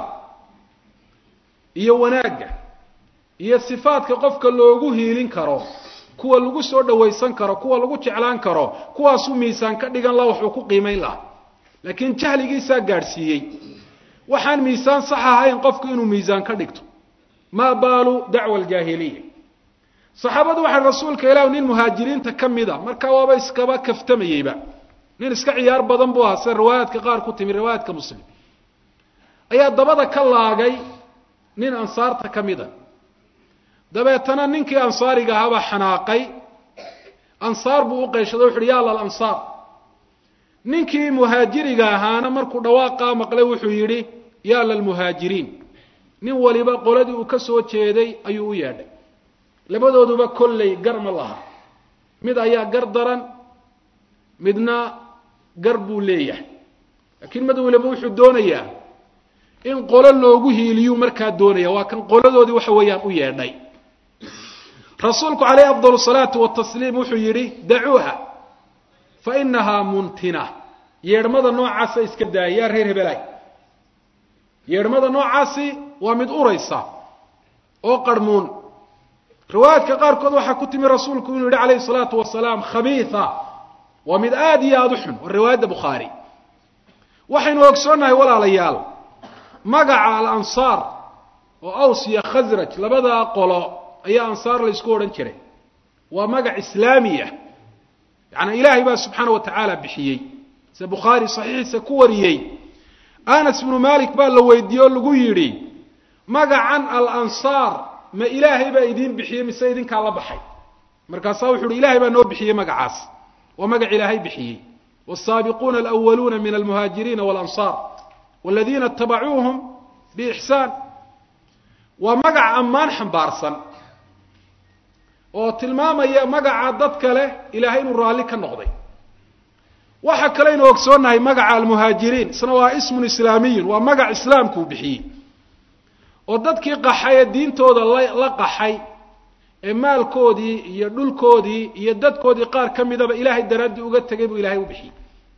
iyo wanaagga iyo sifaadka qofka loogu hiilin karo kuwa lagu soo dhawaysan karo kuwa lagu jeclaan karo kuwaasuu miisaan ka dhigan laha waxuu ku qiimayn lahaa laakiin jahligiisaa gaadhsiiyey waxaan miisaan sax ahayn qofku inuu miisaan ka dhigto maa baalu dacwa aljaahiliya saxaabadu waxay rasuulka ilah nin muhaajiriinta ka mida markaa waaba iskaba kaftamayeyba nin iska ciyaar badan buu ahaa sida riwaayaadka qaar ku timi riwaayaadka muslim ayaa dabada ka laagay nin ansaarta ka mida dabeetana ninkii ansaariga ahaabaa xanaaqay ansaar buu u qayshaday wuxu uhi ya lal ansaar ninkii muhaajiriga ahaana markuu dhawaaqaa maqlay wuxuu yidhi ya lalmuhaajiriin nin waliba qoladii uu ka soo jeeday ayuu u yeedhay labadooduba kolley gar ma laha mid ayaa gar daran midna gar buu leeyahay laakiin mid waliba wuxuu doonayaa in qolo loogu hiiliyuu markaa doonaya waa kan qoladoodii waxa weeyaan u yeedhay rasuulku calayhi afdal salaatu watasliim wuxuu yidhi dacuuha fa inahaa muntina yeedhmada noocaasa iska daaya yaa reer hebelaay yeedhmada noocaasi waa mid uraysa oo qarhmuun riwaayaadka qaarkood waxaa ku timi rasuulku inuu yihi calayhi salaatu wasalaam khabiia waa mid aada iyo aada u xun waa riwaayadda bukhaari waxaynu ogsoonnahay walaalayaal magaca alansaar oo aws iyo khasraj labadaa qolo ayaa ansaar la ysku odhan jiray waa magac islaamiya yaani ilaahay baa subxaana wa tacaala bixiyey sida bukhaari saxiixiisa ku wariyey anas bnu malik baa la weydiiyey oo lagu yidhi magacan alansaar ma ilaahay baa idiin bixiyey mise idinkaa la baxay markaasaa wuxu uhi ilahay baa noo bixiyey magacaas waa magac ilaahay bixiyey wالsaabiquuna alأwaluuna min almuhaajiriina wاlansaar wاladiina itabacuuhum biixsaan waa magac ammaan xambaarsan oo tilmaamaya magaca dadka leh ilaahay inuu raalli ka noqday waxa kaleynu ogsoonnahay magaca almuhaajiriin isna waa ismun islaamiyun waa magac islaamkuu bixiyey oo dadkii qaxay ee diintooda la qaxay ee maalkoodii iyo dhulkoodii iyo dadkoodii qaar ka midaba ilaahay daraaddii uga tegay buu ilahay u bixiyey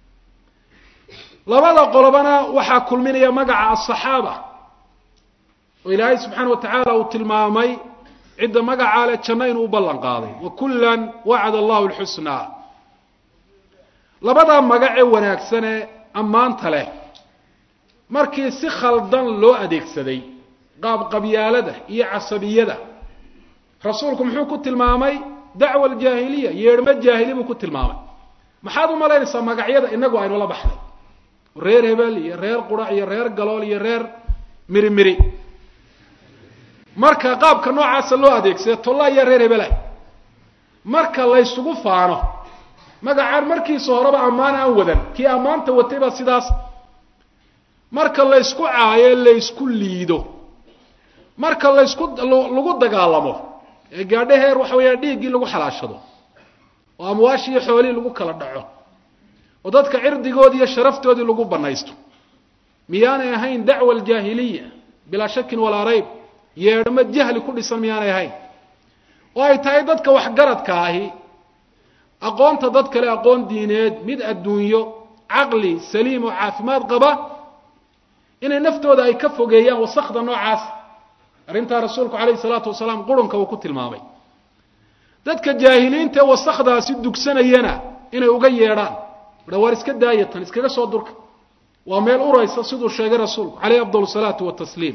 labada qolobana waxaa kulminaya magaca asaxaaba oo ilaahay subxaana wa tacaala uu tilmaamay cidda magacaa leh janno inuu u ballan qaaday wa kullan wacada allahu lxusnaa labadaa magac ee wanaagsan ee ammaanta leh markii si khaldan loo adeegsaday qaab qabyaalada iyo casabiyada rasuulku muxuu ku tilmaamay dacwa aljaahiliya yeedhmo jaahili buu ku tilmaamay maxaad u malaynaysaa magacyada inagu aynu la baxday reer hebel iyo reer qurac iyo reer galool iyo reer miri miri marka qaabka noocaasa loo adeegsada tolla iyo reer hebela marka laysugu faano magacaan markiisa horeba ammaan aan wadan kii ammaanta watay baa sidaas marka laysku caayo laysku liido marka laysku lagu dagaalamo ee gaadho heer waxa weeyaan dhiiggii lagu xalaashado oo amwaashii iyo xoolihii lagu kala dhaco oo dadka cirdigoodii iyo sharaftoodii lagu banaysto miyaanay ahayn dacwa aljaahiliya bilaa shakin walaa rayb yeedhamo jahli ku dhisan miyaanay ahayn oo ay tahay dadka waxgaradka ahi aqoonta dad kale aqoon diineed mid adduunyo caqli saliim oo caafimaad qaba inay naftooda ay ka fogeeyaan wasakda noocaas arrintaa rasuulku calayhi salaatu wasalaam qurunka uu ku tilmaamay dadka jaahiliinta ee wasakdaasi dugsanayana inay uga yeedhaan waar iska daayatan iskaga soo durka waa meel uraysa siduu sheegay rasuulku calayhi afdal salaatu watasliim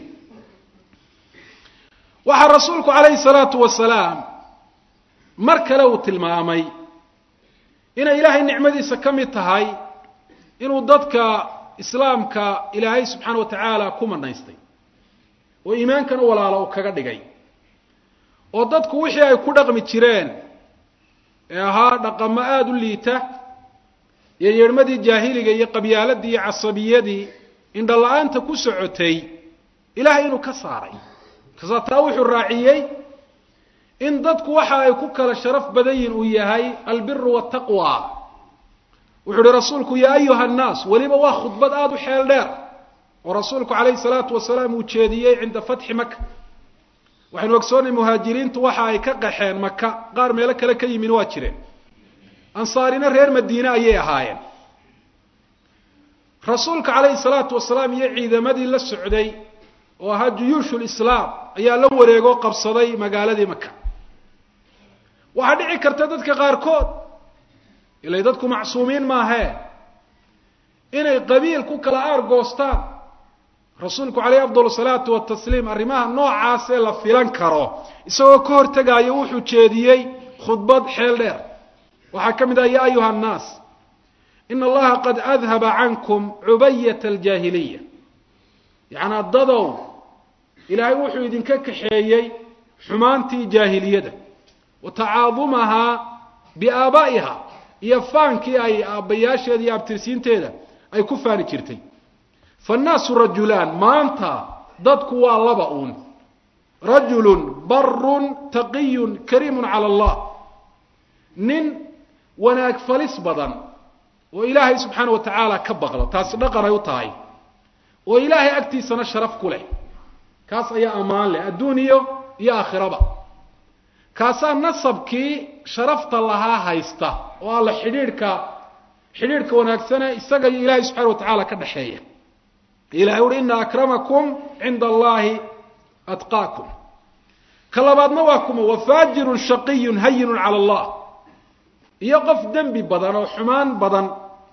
waxaa rasuulku calayhi salaatu wasalaam mar kale uu tilmaamay inay ilaahay nicmadiisa ka mid tahay inuu dadka islaamka ilaahay subxaana wa tacaala ku manaystay oo iimaankana walaalo uu kaga dhigay oo dadku wixii ay ku dhaqmi jireen ee ahaa dhaqamo aada u liita iyo yeedhmadii jaahiliga iyo qabyaaladii iyo casabiyadii indhala-aanta ku socotay ilaahay inuu ka saaray kasaa taa wuxuu raaciyey in dadku waxa ay ku kala sharaf badan yihin uu yahay albiru waltaqwa wuxuu uhi rasuulku yaa ayuha nnaas weliba waa khudbad aada u xeel dheer oo rasuulku calayhi salaatu wasalaam uu jeediyey cinda fatxi maka waxaynu ogsoonay muhaajiriintu waxa ay ka qaxeen maka qaar meelo kale ka yimin waa jireen ansaarina reer madiine ayay ahaayeen rasuulka calayhi salaatu wasalaam iyo ciidamadii la socday oo ahaa juyuushu lislaam ayaa la wareegoo qabsaday magaaladii maka waxaa dhici karta dadka qaarkood ilay dadku macsuumiin maahee inay qabiil ku kala aargoostaan rasuulku calayhi afdal salaatu watasliim arrimaha noocaasee la filan karo isagoo ka hortegaayo wuxuu jeediyey khudbad xeel dheer waxaa ka mid ah ya ayuha annaas ina allaha qad adhaba cankum cubayat aljaahiliya yacnaa dadow ilaahay wuxuu idinka kaxeeyey xumaantii jaahiliyada wa tacaadumahaa biaabaa'iha iyo faankii ay aabbayaasheeda iyo abtirsiinteeda ay ku faani jirtay faannaasu rajulaan maanta dadku waa laba uun rajulun barun taqiyun kariimun cala allah nin wanaag falis badan oo ilaahay subxaana wa tacaala ka baqda taasi dhaqan ay u tahay oo ilaahay agtiisana sharaf ku leh kaas ayaa ammaan leh adduun iyo iyo aakhiraba kaasaa nasabkii sharafta lahaa haysta oo alla xidhiidhka xidhiidhka wanaagsane isaga iyo ilaahay subxana wa tacaala ka dhexeeya ilahay uhi ina akramakum cinda allahi atqaakum ka labaadna waa kuma wafaajirun shaqiyun hayinun cala allah iyo qof dembi badan oo xumaan badan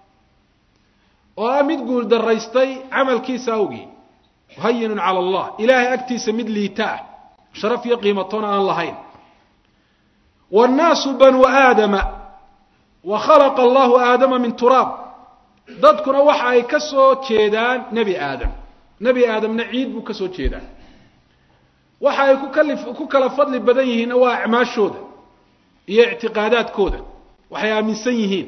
oo ah mid guul daraystay camalkiisa awgii hayinun cala allah ilaahay agtiisa mid liita ah sharaf iyo qiimatoona aan lahayn wannaasu banuu aadama wa khalaqa allahu aadama min turaab dadkuna waxa ay ka soo jeedaan nebi aadam nebi aadamna ciid buu ka soo jeedaa waxa ay kukali ku kala fadli badan yihiinna waa acmaashooda iyo ictiqaadaadkooda waxay aaminsan yihiin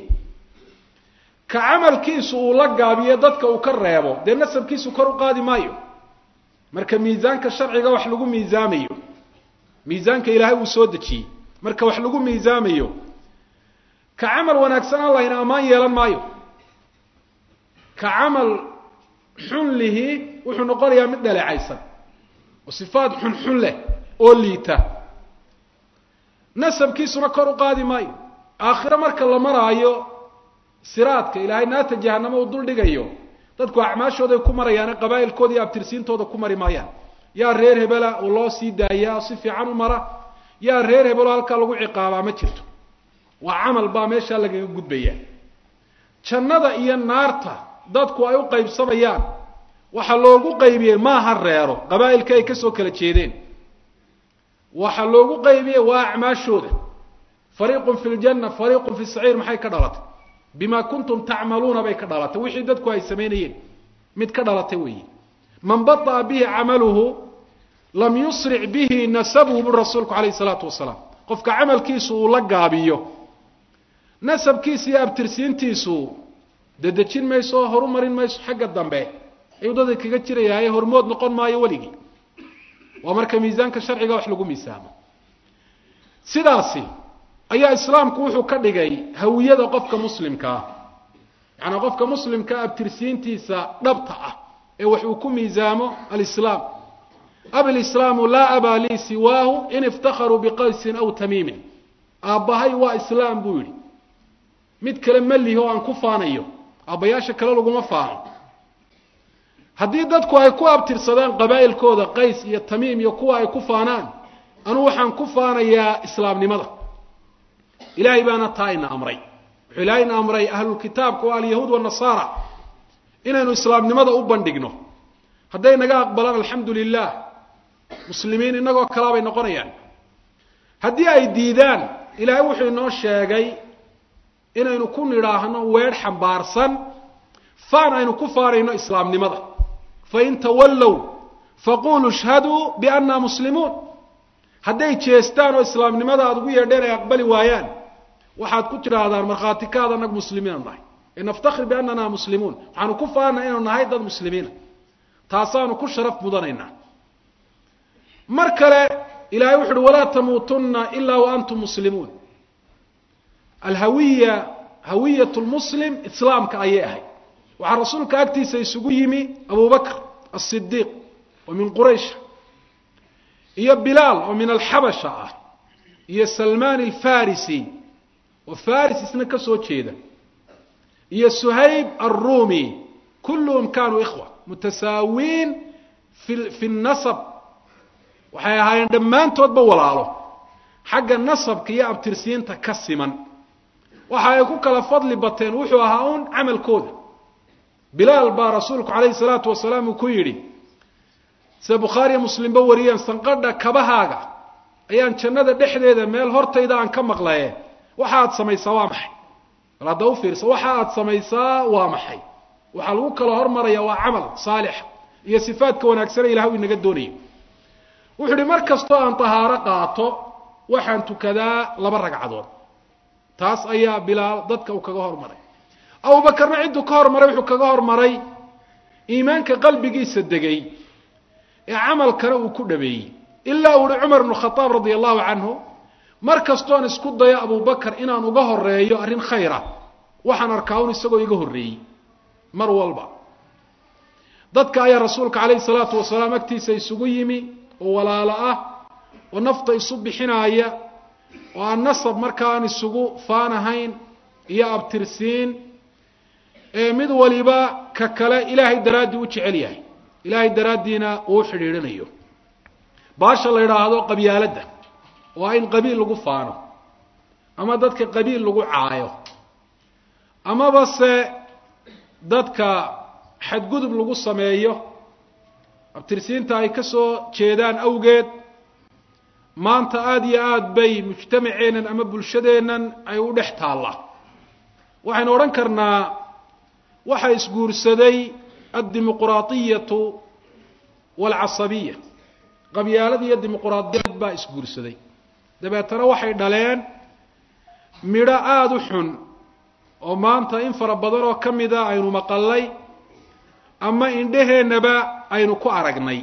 ka camalkiisu uu la gaabiyo dadka uu ka reebo dee nasabkiisu kor u qaadi maayo marka miisaanka sharciga wax lagu miisaamayo miisaanka ilaahay uu soo dejiyey marka wax lagu miisaamayo ka camal wanaagsan aan lahayna ammaan yeelan maayo ka camal xun lihi wuxuu noqonayaa mid dhaleecaysan oo sifaad xunxun leh oo liita nasabkiisuna kor u qaadi maayo aakhiro marka la maraayo siraadka ilaahay naata jahanamo uu dul dhigayo dadku acmaashooday ku marayaane qabaa'ilkooda iyo abtirsiintooda ku mari maayaan yaa reer hebela oo loo sii daayaa si fiican u mara yaa reer hebelo halkaa lagu ciqaabaa ma jirto waa camal baa meeshaa lagaga gudbaya jannada iyo naarta dadku ay u qaybsamayaan waxaa loogu qaybiyey maaha reero qabaa'ilka ay kasoo kala jeedeen waxaa loogu qaybiyey waa acmaashooda fariiqun fi ljanna fariiqun fi saciir maxay ka dhalatay bima kuntum tacmaluuna bay ka dhalatay wixii dadku ay samaynayeen mid ka dhalatay weeye man baطa'a bihi camaluhu lam yusric bihi nasabuhu buri rasuulku calayhi salaatu wasalaam qofka camalkiisu uu la gaabiyo nasabkiisa iyo abtirsiintiisu dedejin mayso oo horu marin mayso xagga dambe ayuu dadka kaga jirayaaye hormood noqon maayo weligii waa marka miisaanka sharciga wax lagu miisaamo sidaasi ayaa islaamku wuxuu ka dhigay hawiyada qofka muslimkaa yacanaa qofka muslimkaa abtirsiintiisa dhabta ah ee wax uu ku miisaamo alislaam ablislaamu laa abaa lii siwaahu in iftakharuu biqaysin aw tamiimin aabbahay waa islaam buu yidhi mid kale ma lihi oo aan ku faanayo aabbayaasha kale laguma faano haddii dadku ay ku abtirsadaan qabaa'ilkooda qays iyo tamiim iyo kuwa ay ku faanaan anugu waxaan ku faanayaa islaamnimada ilaahay baana taa ina amray wuxuu ilaahay ina amray ahlulkitaabka oo alyahuud wanasaara inaynu islaamnimada u bandhigno hadday naga aqbalaan alxamdu lilah muslimiin innagoo kalaa bay noqonayaan haddii ay diidaan ilaahay wuxuu inoo sheegay inaynu ku nidhaahno weedh xambaarsan faan aynu ku faanayno islaamnimada fain tawallow faquluu ishhaduu biannaa muslimuun hadday jeestaan oo islaamnimada aada ugu yeedheen ay aqbali waayaan waxaad ku tidhaahdaan markhaati kaad annagu muslimiina nahay ee naftakhir biannana muslimuun waxaanu ku faanay inaynu nahay dad muslimiina taasaanu ku sharaf mudanaynaa mar kale ilahay wuxu uhi walaa tamuutunna ilaa wa antum muslimuun alhawiya hawiyat lmuslim islaamka ayay ahayd waxaa rasuulka agtiisa isugu yimi abu bakr asidiiq oo min quraysha iyo bilaal oo min alxabasha ah iyo salmaan alfarisi oo faris isna ka soo jeeda iyo suhayb alrumi kulluhum kanuu ikhwa mutasaawiin fi fi nasab waxay ahaayeen dhammaantoodba walaalo xagga nasabka iyo abtirsiinta ka siman waxa ay ku kala fadli bateen wuxuu ahaa un camalkooda bilaal baa rasuulku calayhi salaatu wasalaam uu ku yidhi sida bukhaariya muslimba wariyeen sanqadha kabahaaga ayaan jannada dhexdeeda meel hortayda aan ka maqlaye waxa aad samaysaa waa maxay bal hadda u fiirsa waxa aad samaysaa waa maxay waxaa lagu kala hormaraya waa camal saalixa iyo sifaadka wanaagsane ilahay u inaga doonayo wuxuu ihi mar kastoo aan tahaaro qaato waxaan tukadaa laba ragcadood taas ayaa bilaal dadka uu kaga hormaray abubakarna cidduu ka hormaray wuxuu kaga hormaray iimaanka qalbigiisa degay ee camalkana uu ku dhabeeyey ilaa uu uhi cumar ibnu khadaab radia allahu canhu mar kastoon isku dayo abubakar inaan uga horeeyo arrin khayra waxaan arkaa un isagoo iga horreeyey mar walba dadka ayaa rasuulka calayhi salaatu wasalaam agtiisa isugu yimi oo walaalo ah oo nafta isu bixinaaya oo aan nasab markaan isugu faanahayn iyo abtirsiin ee mid waliba ka kale ilaahay daraaddii u jecel yahay ilaahay daraaddiina uu xidhiidhinayo baasha la yidhaahdo qabyaaladda waa in qabiil lagu faano ama dadka qabiil lagu caayo amaba se dadka xadgudub lagu sameeyo abtirsiinta ay ka soo jeedaan awgeed maanta aada iyo aada bay mujtamaceennan ama bulshadeennan ay u dhex taallaa waxaynu odhan karnaa waxa isguursaday addimuquraadiyatu waalcasabiya qabyaalad iyo dimuquraadiyad baa isguursaday dabeetana waxay dhaleen midho aada u xun oo maanta in fara badan oo ka mida aynu maqallay ama indheheennaba aynu ku aragnay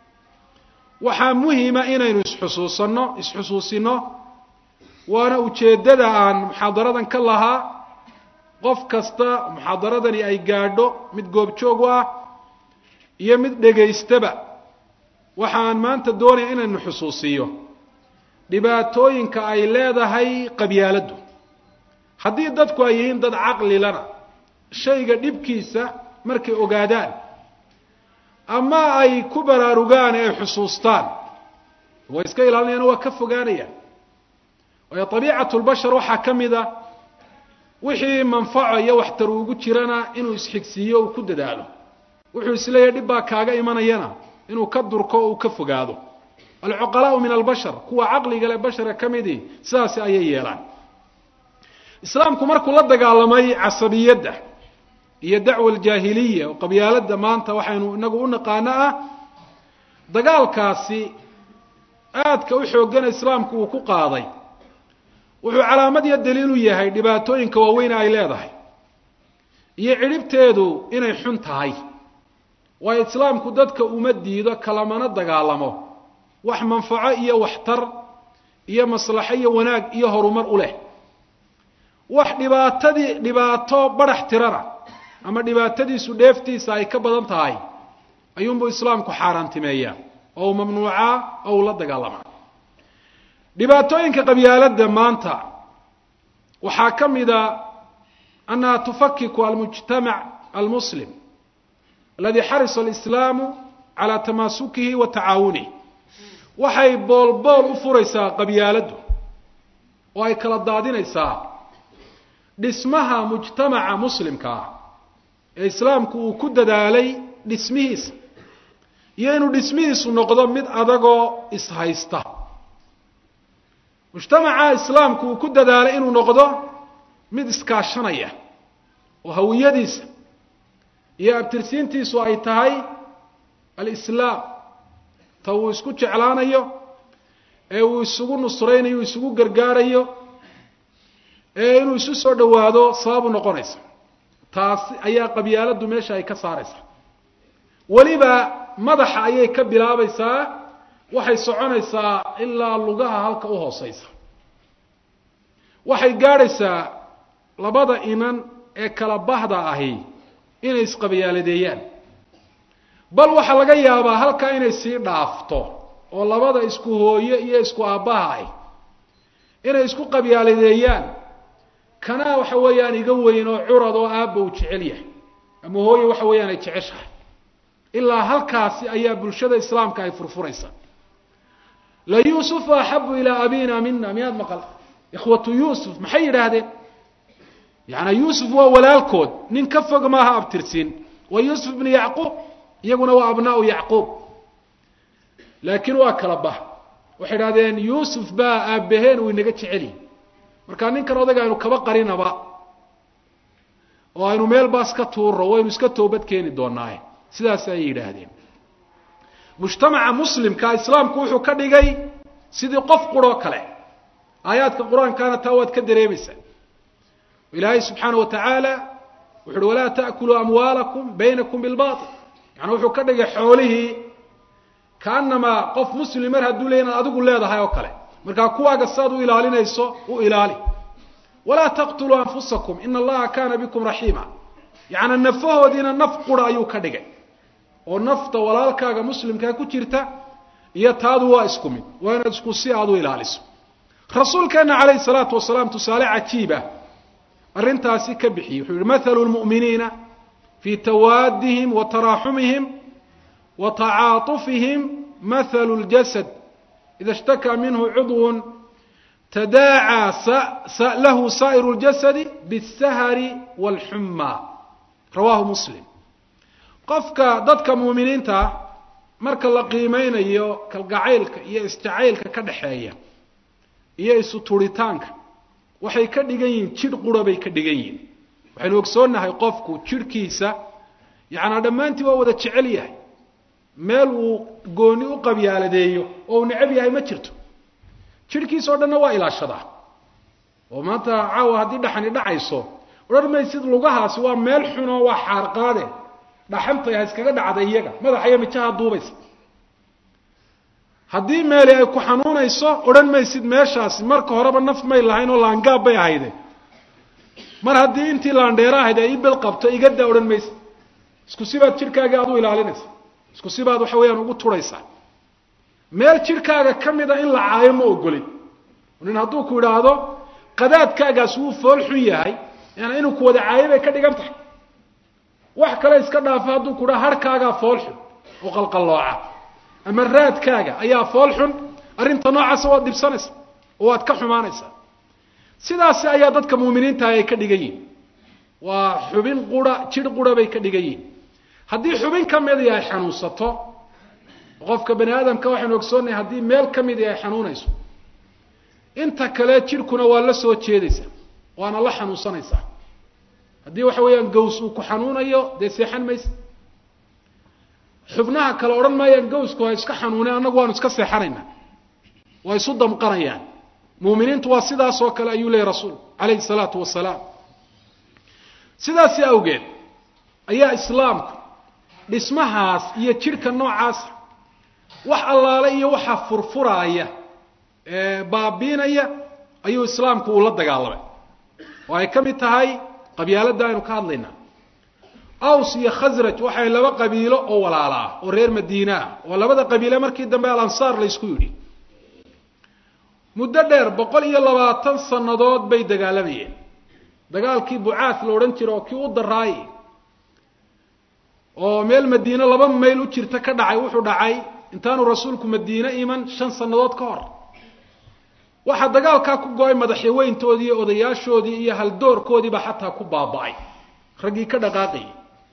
waxaa muhima inaynu isxusuusanno isxusuusinno waana ujeeddada aan muxaadaradan ka lahaa qof kasta muxaadaradani ay gaadho mid goobjoog u ah iyo mid dhegaystaba waxaan maanta doonaya inaynu xusuusiyo dhibaatooyinka ay leedahay qabyaaladdu haddii dadku ay yihiin dad caqlilana shayga dhibkiisa markay ogaadaan ama ay ku baraarugaan ee ay xusuustaan way iska ilaalinayaan waa ka fogaanayaan waayo abiicatu lbashar waxaa ka mid a wixii manfaco iyo waxtar ugu jirana inuu isxigsiiyo uu ku dadaalo wuxuu isleeyahy dhib baa kaaga imanayana inuu ka durko o uu ka fogaado alcuqalaau min albashar kuwa caqliga le bashara ka midii sidaasi ayay yeelaan islaamku markuu la dagaalamay casabiyadda iyo dacwa aljaahiliya oo qabyaaladda maanta waxaynu inagu u naqaano ah dagaalkaasi aadka u xooggana islaamku uu ku qaaday wuxuu calaamad iyo daliil u yahay dhibaatooyinka waaweyne ay leedahay iyo cidhibteedu inay xun tahay waayo islaamku dadka uma diido kalamana dagaalamo wax manfaco iyo waxtar iyo maslaxo iyo wanaag iyo horumar u leh wax dhibaatadii dhibaato badhax tirana ama dhibaatadiisu dheeftiisa ay ka badan tahay ayuunbuu islaamku xaaraantimeeyaa oo uu mamnuucaa oo uu la dagaalamaa dhibaatooyinka qabyaaladda maanta waxaa ka mida annaha tufakiku almujtamac almuslim aladi xarisa alislaamu calaa tamaasukihi wa tacaawunihi waxay boolbool u furaysaa qabyaaladdu oo ay kala daadinaysaa dhismaha mujtamaca muslimka ah ee islaamku uu ku dadaalay dhismihiisa iyo inuu dhismihiisu noqdo mid adagoo ishaysta mujtamaca islaamku uu ku dadaalay inuu noqdo mid iskaashanaya oo hawiyadiisa iyo abtirsiintiisu ay tahay alislaam ta uu isku jeclaanayo ee uu isugu nusraynayo isugu gargaarayo ee inuu isu soo dhowaado sababu noqonaysa taasi ayaa qabyaaladdu meesha ay ka saaraysaa weliba madaxa ayay ka bilaabaysaa waxay soconaysaa ilaa lugaha halka u hooseysa waxay gaadhaysaa labada inan ee kala bahda ahi inay isqabyaaladeeyaan bal waxaa laga yaabaa halkaa inay sii dhaafto oo labada isku hooye iyo isku aabbaha ahi inay isku qabyaaladeeyaan kanaa waxa weeyaan iga weyn oo curad oo aabba uu jecel yahay ama hooye waxa weeyaan ay jeceshahay ilaa halkaasi ayaa bulshada islaamka ay furfuraysaa la yuusufu axabu ilaa abina mina miyaad maqal ikhwatu yuusuf maxay yidhaahdeen yaani yuusuf waa walaalkood nin ka fog maaha abtirsiin waa yuusuf bnu yacquub iyaguna waa abnaau yacquub laakiin waa kala bah waxay idhahdeen yuusuf baa aabbaheen uu inaga jeceliy markaa ninkan odayga aynu kaba qarinaba oo aynu meel baas ka tuurro waynu iska toobad keeni doonaaye sidaas ayay yidhaahdeen mujtamaca muslimka islaamku wuxuu ka dhigay sidii qof quroo kale aayaadka qur-aankaana taa waad ka dareemaysaa ilaahay subxaana wa tacaala wuxu uhi walaa ta'kuluu amwaalakum baynakum bilbail yani wuxuu ka dhigay xoolihii kaanamaa qof muslim mar hadduu leey inaad adigu leedahay oo kale markaa kuwaaga saad u ilaalinayso u ilaali walaa taqtuluu anfusakum ina allaha kaana bikum raxiima yacni nafahoodiina naf qura ayuu ka dhigay oo nafta walaalkaaga muslimkaa ku jirta iyo taadu waa isku mid waa inaad isku si aad u ilaaliso rasuulkeena calayhi salaatu wasalaam tusaale cajiiba arrintaasi ka bixiyey wuxuu yihi mathalu lmu'miniina fii tawaadihim wa taraaxumihim wa tacaatufihim mathalu ljasad ida ishtakaa minhu cudwun tadaacaa lahu saa'iru ljasadi biاsahari wاlxuma rawahu muslim qofka dadka muuminiinta marka la qiimeynayo kalgacaylka iyo isjacaylka ka dhaxeeya iyo isu turitaanka waxay ka dhigan yihiin jidh qura bay ka dhigan yihiin waxaynu ogsoonnahay qofku jidhkiisa yacnaa dhammaantii waa wada jecel yahay meel uu gooni u qabyaaladeeyo oo uu necab yahay ma jirto jidhkiisa oo dhanna waa ilaashadaa oo maanta caawa haddii dhaxani dhacayso odhan maysid lugahaasi waa meel xunoo waa xaarqaade dhaxantay ha iskaga dhacda iyaga madaxa iyo mijaha duubaysa haddii meeli ay ku xanuunayso odhan maysid meeshaasi marka horeba naf may lahayn oo laangaab bay ahayde mar haddii intii laandheera ahayd ay ibel qabto igadaa odhan maysid isku sibaad jidhkaagii aad u ilaalinaysa isku sibaad waxa weeyaan ugu turaysaa meel jidhkaaga ka mida in la caayo ma ogolin nin hadduu ku idhaahdo qadaadkaagaas wuu fool xun yahay yani inuu ku wada caayo bay ka dhigan tahay wax kale iska dhaafo hadduu ku dhaha harhkaagaa fool xun oo qalqallooca ama raadkaaga ayaa fool xun arrinta noocaasa waad dhibsanaysa oo waad ka xumaanaysaa sidaasi ayaa dadka muuminiintaah ay ka dhigan yihin waa xubin qura jidh qura bay ka dhigan yihin haddii xubin ka midii ay xanuunsato qofka bani aadamka waxaynu ogsoonnahay haddii meel ka midii ay xanuunayso inta kale jidhkuna waa la soo jeedaysaa waana la xanuunsanaysaa haddii waxa weeyaan gaws uu ku xanuunayo dee seexan maysa xubnaha kale odhan maayaan gawsku ha iska xanuuneen annagu waanu iska seexanaynaa waa isu damqanayaan muuminiintu waa sidaas oo kale ayuu leeyay rasuulku calayhi salaatu wasalaam sidaasi awgeed ayaa islaamku dhismahaas iyo jidhka noocaasa wax allaale iyo waxaa furfuraaya ee baabiinaya ayuu islaamku uu la dagaalamay oo ay ka mid tahay qabyaaladda aynu ka hadlaynaa aws iyo khasraj waxay laba qabiilo oo walaala ah oo reer madiine ah oo labada qabiile markii dambe alansaar laysku yidhi muddo dheer boqol iyo labaatan sannadood bay dagaalamayeen dagaalkii bucaas la odhan jira oo kii u daraayey oo meel madiine laba mayl u jirta ka dhacay wuxuu dhacay intaanu rasuulku madiine iman shan sannadood ka hor waxaa dagaalkaa ku go-ay madaxyaweyntoodii iyo odayaashoodii iyo haldoorkoodiiba xataa ku baaba'ay raggii ka dhaqaaqayay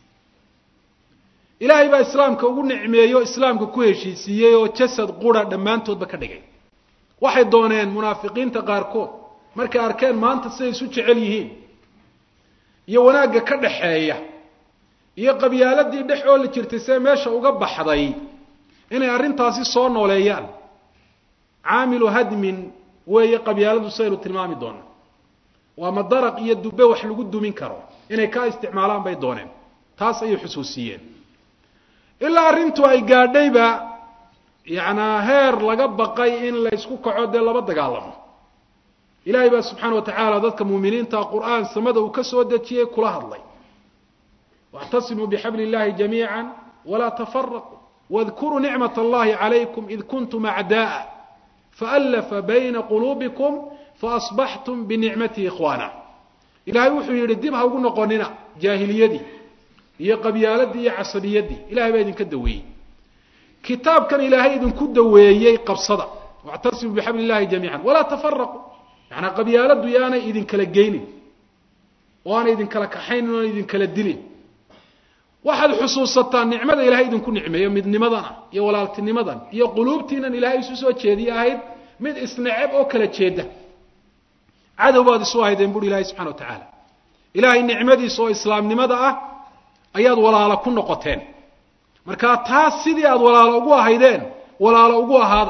ilaahay baa islaamka ugu nicmeeyo islaamka ku heshiisiiyey oo jasad qura dhammaantoodba ka dhigay waxay dooneen munaafiqiinta qaarkood markay arkeen maanta siday isu jecel yihiin iyo wanaagga ka dhaxeeya iyo qabyaaladii dhex ooli jirtay see meesha uga baxday inay arrintaasi soo nooleeyaan caamilu hadmin weeye qabyaaladu sidaynu tilmaami doona waa madaraq iyo dube wax lagu dumin karo inay kaa isticmaalaan bay dooneen taas ayay xusuusiyeen ilaa arrintu ay gaadhayba yacnaa heer laga baqay in la ysku kaco dee laba dagaalamo ilaahay baa subxaana wa tacaala dadka muuminiinta qur-aan samada uu ka soo dejiyey kula hadlay واعتصموا بحبل الله جميعا ولا تفرقوا واذكروا نعمة الله عليكم إذ كنتم أعداء فألف بين قلوبكم فأصبحتم بنعمته إخوانا إلهي وحو يردب هاو نقوننا جاهليدي هي قبيالدي هي عصبيدي إلهي بيدن كدوي كتاب كان إلهي إذن كدوي قبصدا واعتصموا بحبل الله جميعا ولا تفرقوا يعني قبيالدي يانا إذن كلا وانا إذن كلا كحين وانا إذن كلا دلين waxaad xusuusataa nicmada ilahay idinku nicmeeyo midnimadana iyo walaaltinimadan iyo quluubtiinan ilaahay isu soo jeediye ahayd mid isneceb oo kala jeeda cadow baad isu ahaydeen buri ilahay subxana wa tacaala ilaahay nicmadiisa oo islaamnimada ah ayaad walaalo ku noqoteen markaa taas sidii aad walaalo ugu ahaydeen walaalo ugu ahaada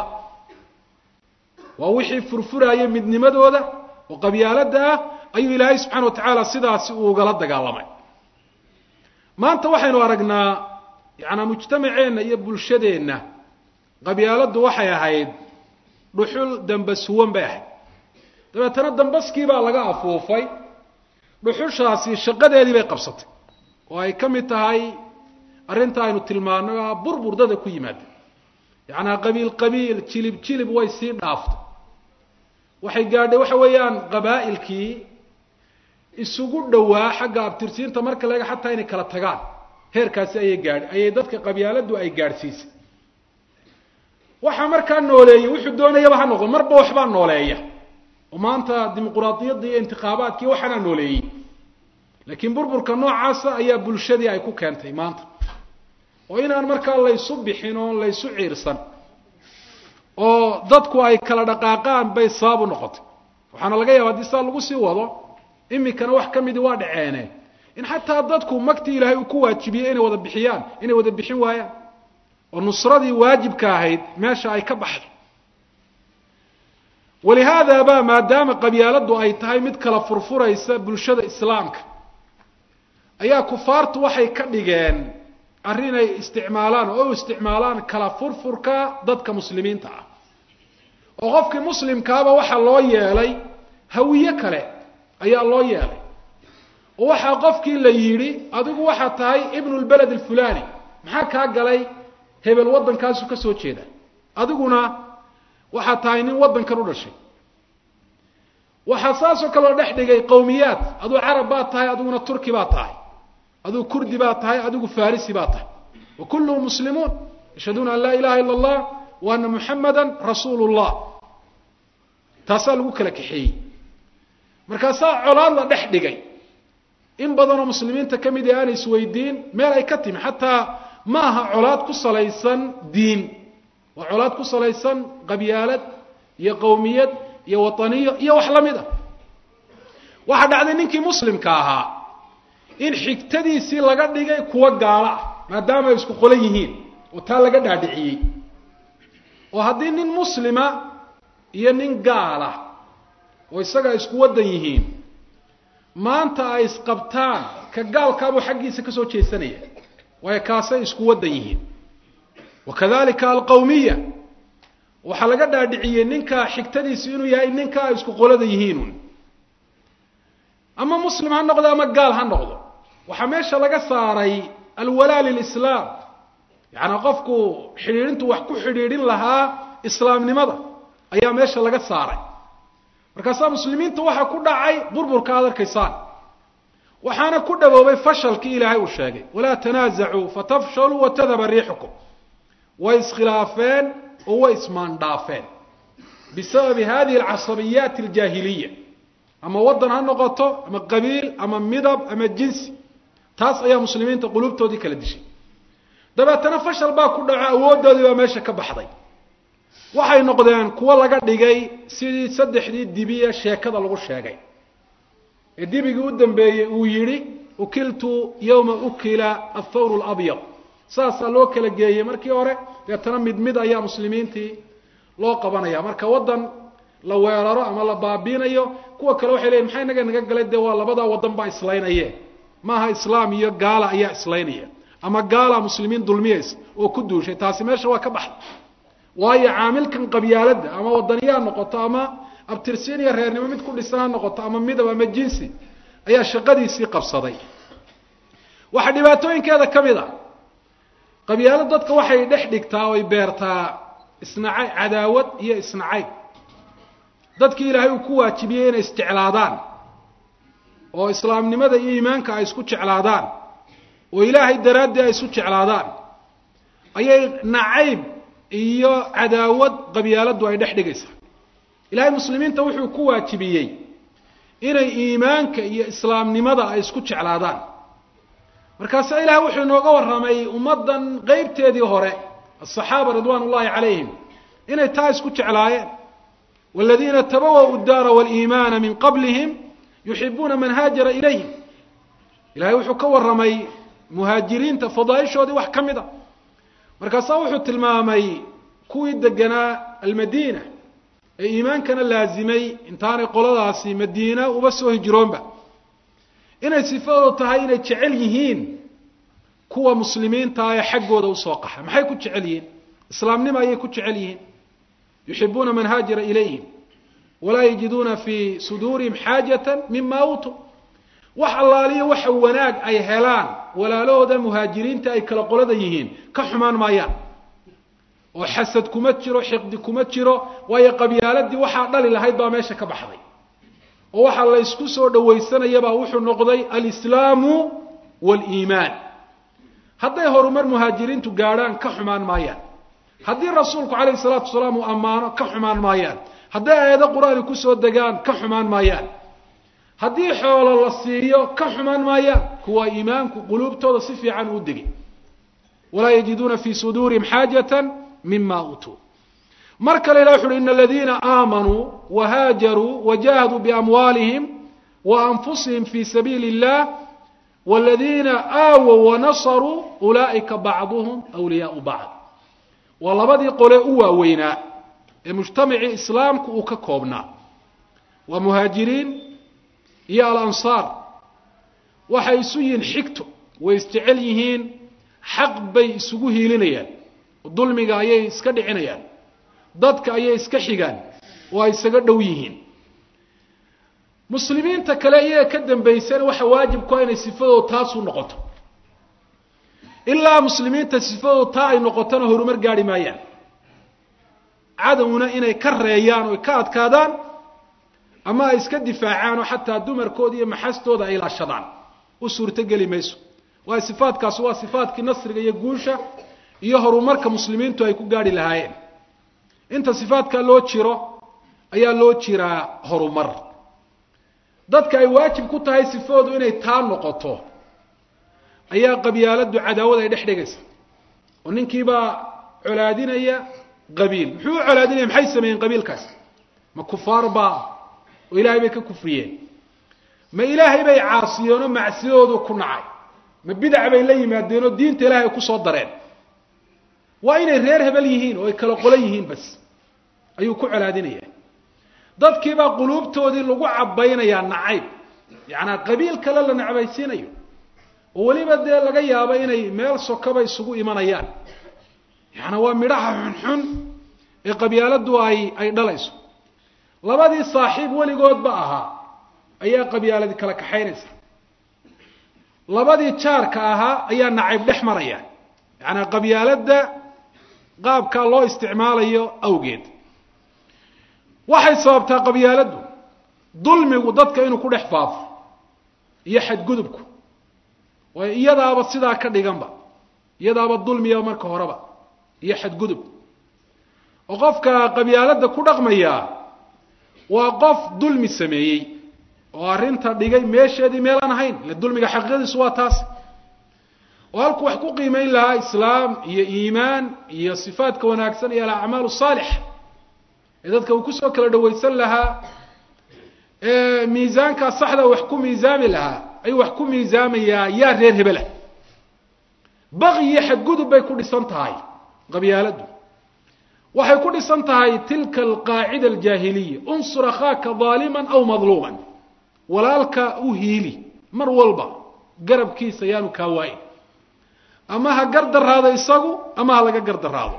waa wixii furfuraaya midnimadooda oo qabyaalada ah ayuu ilaahay subxana wa tacaala sidaasi uu ugala dagaalamay maanta waxaynu aragnaa yacanaa mujtamaceenna iyo bulshadeenna qabyaaladdu waxay ahayd dhuxul dambasuwan bay ahayd dabeetana dambaskii baa laga afuufay dhuxushaasi shaqadeedii bay qabsatay oo ay ka mid tahay arrinta aynu tilmaano a burburdada ku yimaada yacanaa qabiil qabiil jilib jilib way sii dhaaftay waxay gaadhay waxa weeyaan qabaa'ilkii isugu dhowaa xagga abtirsiinta marka laga xataa inay kala tagaan heerkaasi ayay gaadhi ayay dadka qabyaaladu ay gaadhsiisay waxaa markaa nooleeyey wuxuu doonayaba ha noqdo marba waxbaa nooleeya oo maanta dimuquraadiyadda iyo intikhaabaadkii waxaanaa nooleeyey laakiin burburka noocaasa ayaa bulshadii ay ku keentay maanta oo inaan markaa laysu bixin oo laysu ciirsan oo dadku ay kala dhaqaaqaan bay sabab u noqotay waxaana laga yaaba haddii saa lagu sii wado imikana wax ka midii waa dhaceene in xataa dadku magtii ilaahay uu ku waajibiyey inay wada bixiyaan inay wada bixin waayaan oo nusradii waajibka ahayd meesha ay ka baxday walihaada ba maadaama qabyaaladdu ay tahay mid kala furfuraysa bulshada islaamka ayaa kufaartu waxay ka dhigeen arrin ay isticmaalaan oo u isticmaalaan kala furfurka dadka muslimiinta ah oo qofkii muslimkaaba waxaa loo yeelay hawiye kale ayaa loo yeelay oo waxaa qofkii la yidhi adigu waxaa tahay ibnu lbaled alfulani maxaa kaa galay hebel waddankaasu ka soo jeeda adiguna waxaa tahay nin waddankan u dhashay waxaa saasoo kaleo dhex dhigay qowmiyaad aduu carab baad tahay adiguna turki baad tahay aduu kurdi baad tahay adigu farisi baad tahay wa kulluhum muslimuun yashhaduuna an laa ilaha ila allah wa ana muxamada rasuulu llah taasaa lagu kala kaxeeyey markaasaa colaad la dhex dhigay in badanoo muslimiinta ka mid ah aanay isweydiin meel ay ka timi xataa ma aha colaad ku salaysan diin waa colaad ku salaysan qabyaalad iyo qowmiyad iyo wataniyo iyo wax la mid a waxaa dhacday ninkii muslimka ahaa in xigtadiisii laga dhigay kuwo gaalo ah maadaama ay isku qolan yihiin oo taa laga dhaadhiciyey oo haddii nin muslima iyo nin gaala oo isaga ay isku waddan yihiin maanta ay isqabtaan ka gaalkaabuu xaggiisa ka soo jeesanaya waayo kaasay isku waddan yihiin wa kadalika alqawmiya waxaa laga dhaadhiciyey ninka xigtadiisu inuu yahay ninka ay isku qolada yihiinun ama muslim ha noqdo ama gaal ha noqdo waxaa meesha laga saaray alwalaa lilislaam yacnaa qofku xidhiidhintu wax ku xidhiidhin lahaa islaamnimada ayaa meesha laga saaray markaasaa muslimiinta waxaa ku dhacay burburka aad arkaysaan waxaana ku dhaboobay fashalkii ilaahay uu sheegay walaa tanaasacuu fatafshaluu watadhaba riixukum way iskhilaafeen oo way ismaandhaafeen bisababi hadihi alcasabiyaati aljaahiliya ama waddan ha noqoto ama qabiil ama midab ama jinsi taas ayaa muslimiinta quluubtoodii kala dishay dabeetana fashal baa ku dhaco awooddoodii baa meesha ka baxday waxay noqdeen kuwo laga dhigay sidii saddexdii dibiye sheekada lagu sheegay ee dibigii u dambeeyey uu yidhi ukiltu yowma ukila athawr labyad saasaa loo kala geeyey markii hore deetana mid mid ayaa muslimiintii loo qabanaya marka waddan la weeraro ama la baabiinayo kuwa kale waxay leyihin maxay naga naga galay dee waa labadaa waddan baa islaynaye maaha islaam iyo gaala ayaa islaynaya ama gaala muslimiin dulmiyays oo ku duushay taasi meesha waa ka baxday waayo caamilkan qabyaaladda ama wadaniya ha noqoto ama abtirsiin iyo reernimo mid ku dhisan ha noqoto ama midab ama jinsi ayaa shaqadiisii qabsaday waxaa dhibaatooyinkeeda ka mid a qabyaalad dadka waxay dhex dhigtaa oy beertaa isnacay cadaawad iyo isnacayb dadkii ilaahay uu ku waajibiyey inay isjeclaadaan oo islaamnimada iyo iimaanka ay isku jeclaadaan oo ilaahay daraaddii ay isu jeclaadaan ayay nacayb iyo cadaawad qabyaaladdu ay dhex dhigaysaa ilaahay muslimiinta wuxuu ku waajibiyey inay iimaanka iyo islaamnimada ay isku jeclaadaan markaasa ilahay wuxuu inooga warramay ummaddan qeybteedii hore asaxaaba ridwaan ullahi calayhim inay taa isku jeclaayeen waladiina tabawa'u daara waliimaana min qablihim yuxibuuna man haajara ilayhim ilahay wuxuu ka warramay muhaajiriinta fadaaishoodii wax ka mid a markaasaa wuxuu tilmaamay kuwii deganaa almadiina ee iimaankana laazimay intaanay qoladaasi madiina uba soo hijroonba inay sifadoodu tahay inay jecel yihiin kuwa muslimiinta ee xaggooda usoo qaxa maxay ku jecel yihiin islaamnimo ayay ku jecel yihiin yuxibuuna man haajara ilayhim walaa yajiduuna fii suduurihim xaajata mima uutuu wax allaaliyo waxa wanaag ay helaan walaalahooda muhaajiriinta ay kala qolada yihiin ka xumaan maayaan oo xasad kuma jiro xiqdi kuma jiro waayo qabyaaladii waxaa dhali lahayd baa meesha ka baxday oo waxaa la ysku soo dhawaysanayabaa wuxuu noqday alislaamu waaliimaan hadday horumar muhaajiriintu gaadhaan ka xumaan maayaan haddii rasuulku calayhi salaatu wasalaam uu ammaano ka xumaan maayaan hadday aayado qur-aani kusoo degaan ka xumaan maayaan haddii xoolo la siiyo ka xumaan maayaan kuwa iimaanku quluubtooda si fiican uu degay walaa yajiduuna fii suduurihim xaajata mima uutuu mar kale ilah wuxu uhi ina aladiina aamanuu wahaajaruu wajahaduu biamwaalihim waanfusihim fi sabiili اllah wاladiina aawow wanasaruu ulaa'ika bacduhum wliyaau bacd waa labadii qole u waaweynaa ee mujtamacii islaamku uu ka koobnaa waa muhaajiriin iyo alansaar waxay isu yihiin xigto way isjecel yihiin xaq bay isugu hiilinayaan oo dulmiga ayay iska dhicinayaan dadka ayay iska xigaan oo ay isaga dhow yihiin muslimiinta kale iyaga ka dambaysana waxa waajibku inay sifadooda taasu noqoto ilaa muslimiinta sifadooda taa ay noqotona horumar gaari maayaan cadowna inay ka reeyaan oo ka adkaadaan ama ay iska difaacaan oo xataa dumarkooda iyo maxastooda ay ilaashadaan u suurtogeli mayso waayo sifaadkaasi waa sifaatkii nasriga iyo guusha iyo horumarka muslimiintu ay ku gaarhi lahaayeen inta sifaadkaa loo jiro ayaa loo jiraa horumar dadka ay waajib ku tahay sifoodu inay taa noqoto ayaa qabyaaladdu cadaawad ay dhex dhigaysa oo ninkiibaa colaadinaya qabiil muxuu u colaadinaya maxay sameeyeen qabiilkaasi ma kufaar baa oo ilaahay bay ka kufriyeen ma ilaahay bay caasiyeenoo macsiyadoodu ku nacay ma bidac bay la yimaadeenoo diinta ilaahay ay kusoo dareen waa inay reer hebel yihiin oo ay kala qolo yihiin bas ayuu ku colaadinaya dadkiibaa quluubtoodii lagu cabaynayaa nacayb yacanaa qabiil kale la necbaysiinayo oo weliba dee laga yaabo inay meel sokaba isugu imanayaan yacanaa waa midhaha xunxun ee qabyaaladdu ay ay dhalayso labadii saaxiib weligoodba ahaa ayaa qabyaaladi kala kaxaynaysa labadii jaarka ahaa ayaa nacayb dhex maraya yacanaa qabyaaladda qaabkaa loo isticmaalayo awgeed waxay sababtaa qabyaaladdu dulmigu dadka inuu ku dhex faafo iyo xadgudubku waayo iyadaaba sidaa ka dhiganba iyadaaba dulmiya marka horeba iyo xadgudub oo qofka qabyaaladda ku dhaqmaya waa qof dulmi sameeyey oo arrinta dhigay meesheedii meelaan ahayn ile dulmiga xaqiiqadiisu waa taas oo halkuu wax ku qiimeyn lahaa islaam iyo iimaan iyo sifaadka wanaagsan iyo alacmaal saalix ee dadka uu kusoo kala dhawaysan lahaa ee miisaankaa saxda wax ku miisaami lahaa ayuu wax ku miisaamayaa yaa reer hebelah baqi iyo xadgudub bay ku dhisan tahay qabyaaladdu waxay ku dhisan tahay tilka alqaacida aljaahiliya unsur akhaaka daaliman aw madluuman walaalka u hiili mar walba garabkiisa yaanu kaa waayin ama ha gardaraado isagu ama ha laga gardaraado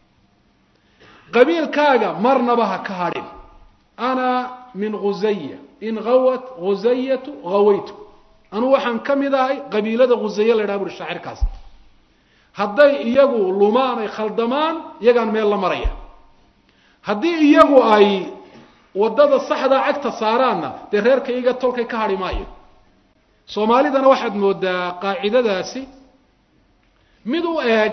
qabiilkaaga marnaba ha ka hadhin ana min khusaya in hawat khusayatu hawaytu anuu waxaan ka mid ahay qabiilada khusaye la ydhaha buri shaacirkaas hadday iyagu lumaan ay khaldamaan iyagaan meel la maraya haddii iyagu ay waddada saxdaa cagta saaraanna dee reerka iyaga tolkay ka hadhi maayo soomaalidana waxaad moodaa qaacidadaasi mid u eeg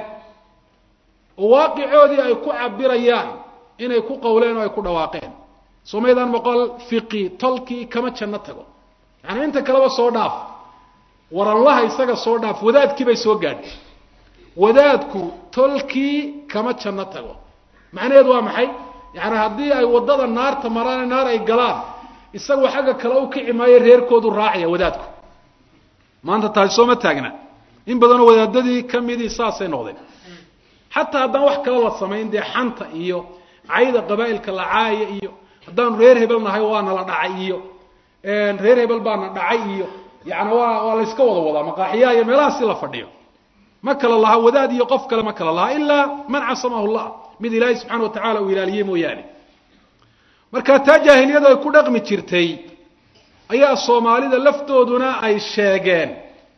oo waaqicoodii ay ku cabirayaan inay ku qawleen oo ay ku dhawaaqeen somaydaan boqol fiqi tolkii kama janno tago yaani inta kaleba soo dhaaf waranlaha isaga soo dhaaf wadaadkii bay soo gaadhay wadaadku tolkii kama janno tago macnaheedu waa maxay yaani haddii ay waddada naarta maraan naar ay galaan isagoo xagga kale u kici maayo reerkoodu raacaya wadaadku maanta taasi sooma taagna in badanoo wadaadadii kamidii saasay noqdeen xataa haddaan wax kale la samayn dee xanta iyo cayda qabaa'ilka la caaya iyo haddaanu reer hebel nahay waana la dhacay iyo reer hebel baana dhacay iyo yani waa waa layska wada wadaa maqaaxiyaha iyo meelahaasi la fadhiyo ma kala laha wadaad iyo qof kale ma kala laha ilaa man casamahu llah mid ilaahay subxana wa tacala uu ilaaliyey mooyaane marka taa jaahiliyadu ay ku dhaqmi jirtay ayaa soomaalida laftooduna ay sheegeen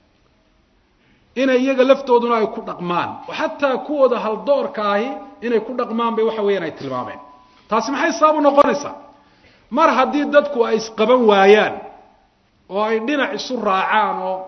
inay iyaga laftooduna ay ku dhaqmaan oo xataa kuwooda haldoorka ahi inay ku dhaqmaan bay waxa weeyaan ay tilmaameen taasi maxay sabab u noqonaysaa mar haddii dadku ay isqaban waayaan oo ay dhinac isu raacaan oo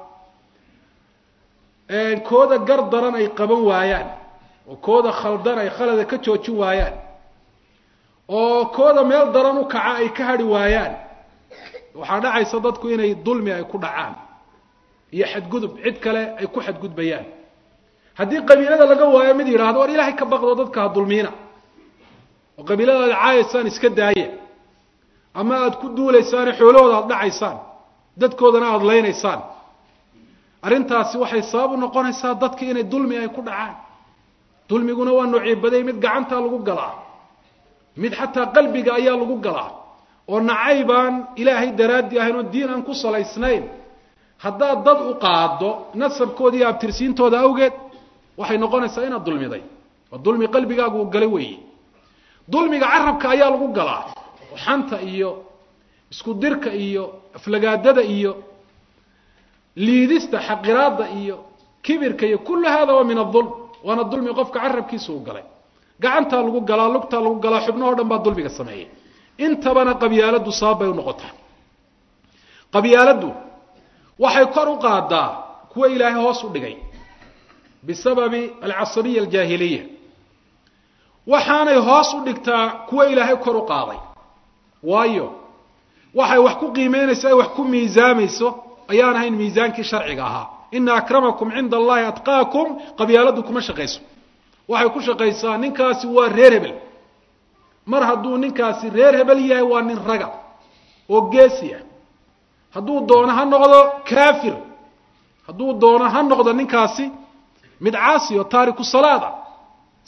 kooda gar daran ay qaban waayaan oo kooda khaldan ay khalada ka joojin waayaan oo kooda meel daran u kaca ay ka hadhi waayaan waxaa dhacaysa dadku inay dulmi ay ku dhacaan iyo xadgudub cid kale ay ku xadgudbayaan haddii qabiilada laga waayo mid yidhaahdo war ilaahay ka baqdo dadka ha dulmiina oo qabiilada aad caayaysaan iska daaya ama aada ku duulaysaane xoolahooda aada dhacaysaan dadkoodana aada leynaysaan arrintaasi waxay sabab u noqonaysaa dadki inay dulmi ay ku dhacaan dulmiguna waa noocii baday mid gacantaa lagu galaa mid xataa qalbiga ayaa lagu galaa oo nacaybaan ilaahay daraaddi ahayn oo diin aan ku salaysnayn haddaad dad u qaado nasabkooda iyo abtirsiintooda awgeed waxay noqonaysaa inaad dulmiday waa dulmi qalbigaagu uu galay weeye dulmiga carabka ayaa lagu galaa oo xanta iyo isku dirka iyo aflagaadada iyo liidista xaqiraada iyo kibirka iyo kullu hada waa min adulm waana dulmi qofka carabkiisa uu galay gacantaa lagu galaa lugtaa lagu galaa xubnahoo dhan baa dulmiga sameeyay intabana qabyaaladdu sabab bay unoqotaa qabyaaladdu waxay kor u qaadaa kuwa ilaahay hoos u dhigay bisababi alcasabiya aljaahiliya waxaanay hoos u dhigtaa kuwa ilaahay kor u qaaday waayo waxay wax ku qiimeynayso ay wax ku miisaamayso ayaan ahayn miisaankii sharciga ahaa ina akramakum cinda allahi atqaakum qabyaaladdu kuma shaqayso waxay ku shaqaysaa ninkaasi waa reer hebel mar hadduu ninkaasi reer hebel yahay waa nin raga oo geesi ah hadduu doono ha noqdo kafir hadduu doono ha noqdo ninkaasi mid caasi oo taariku salaada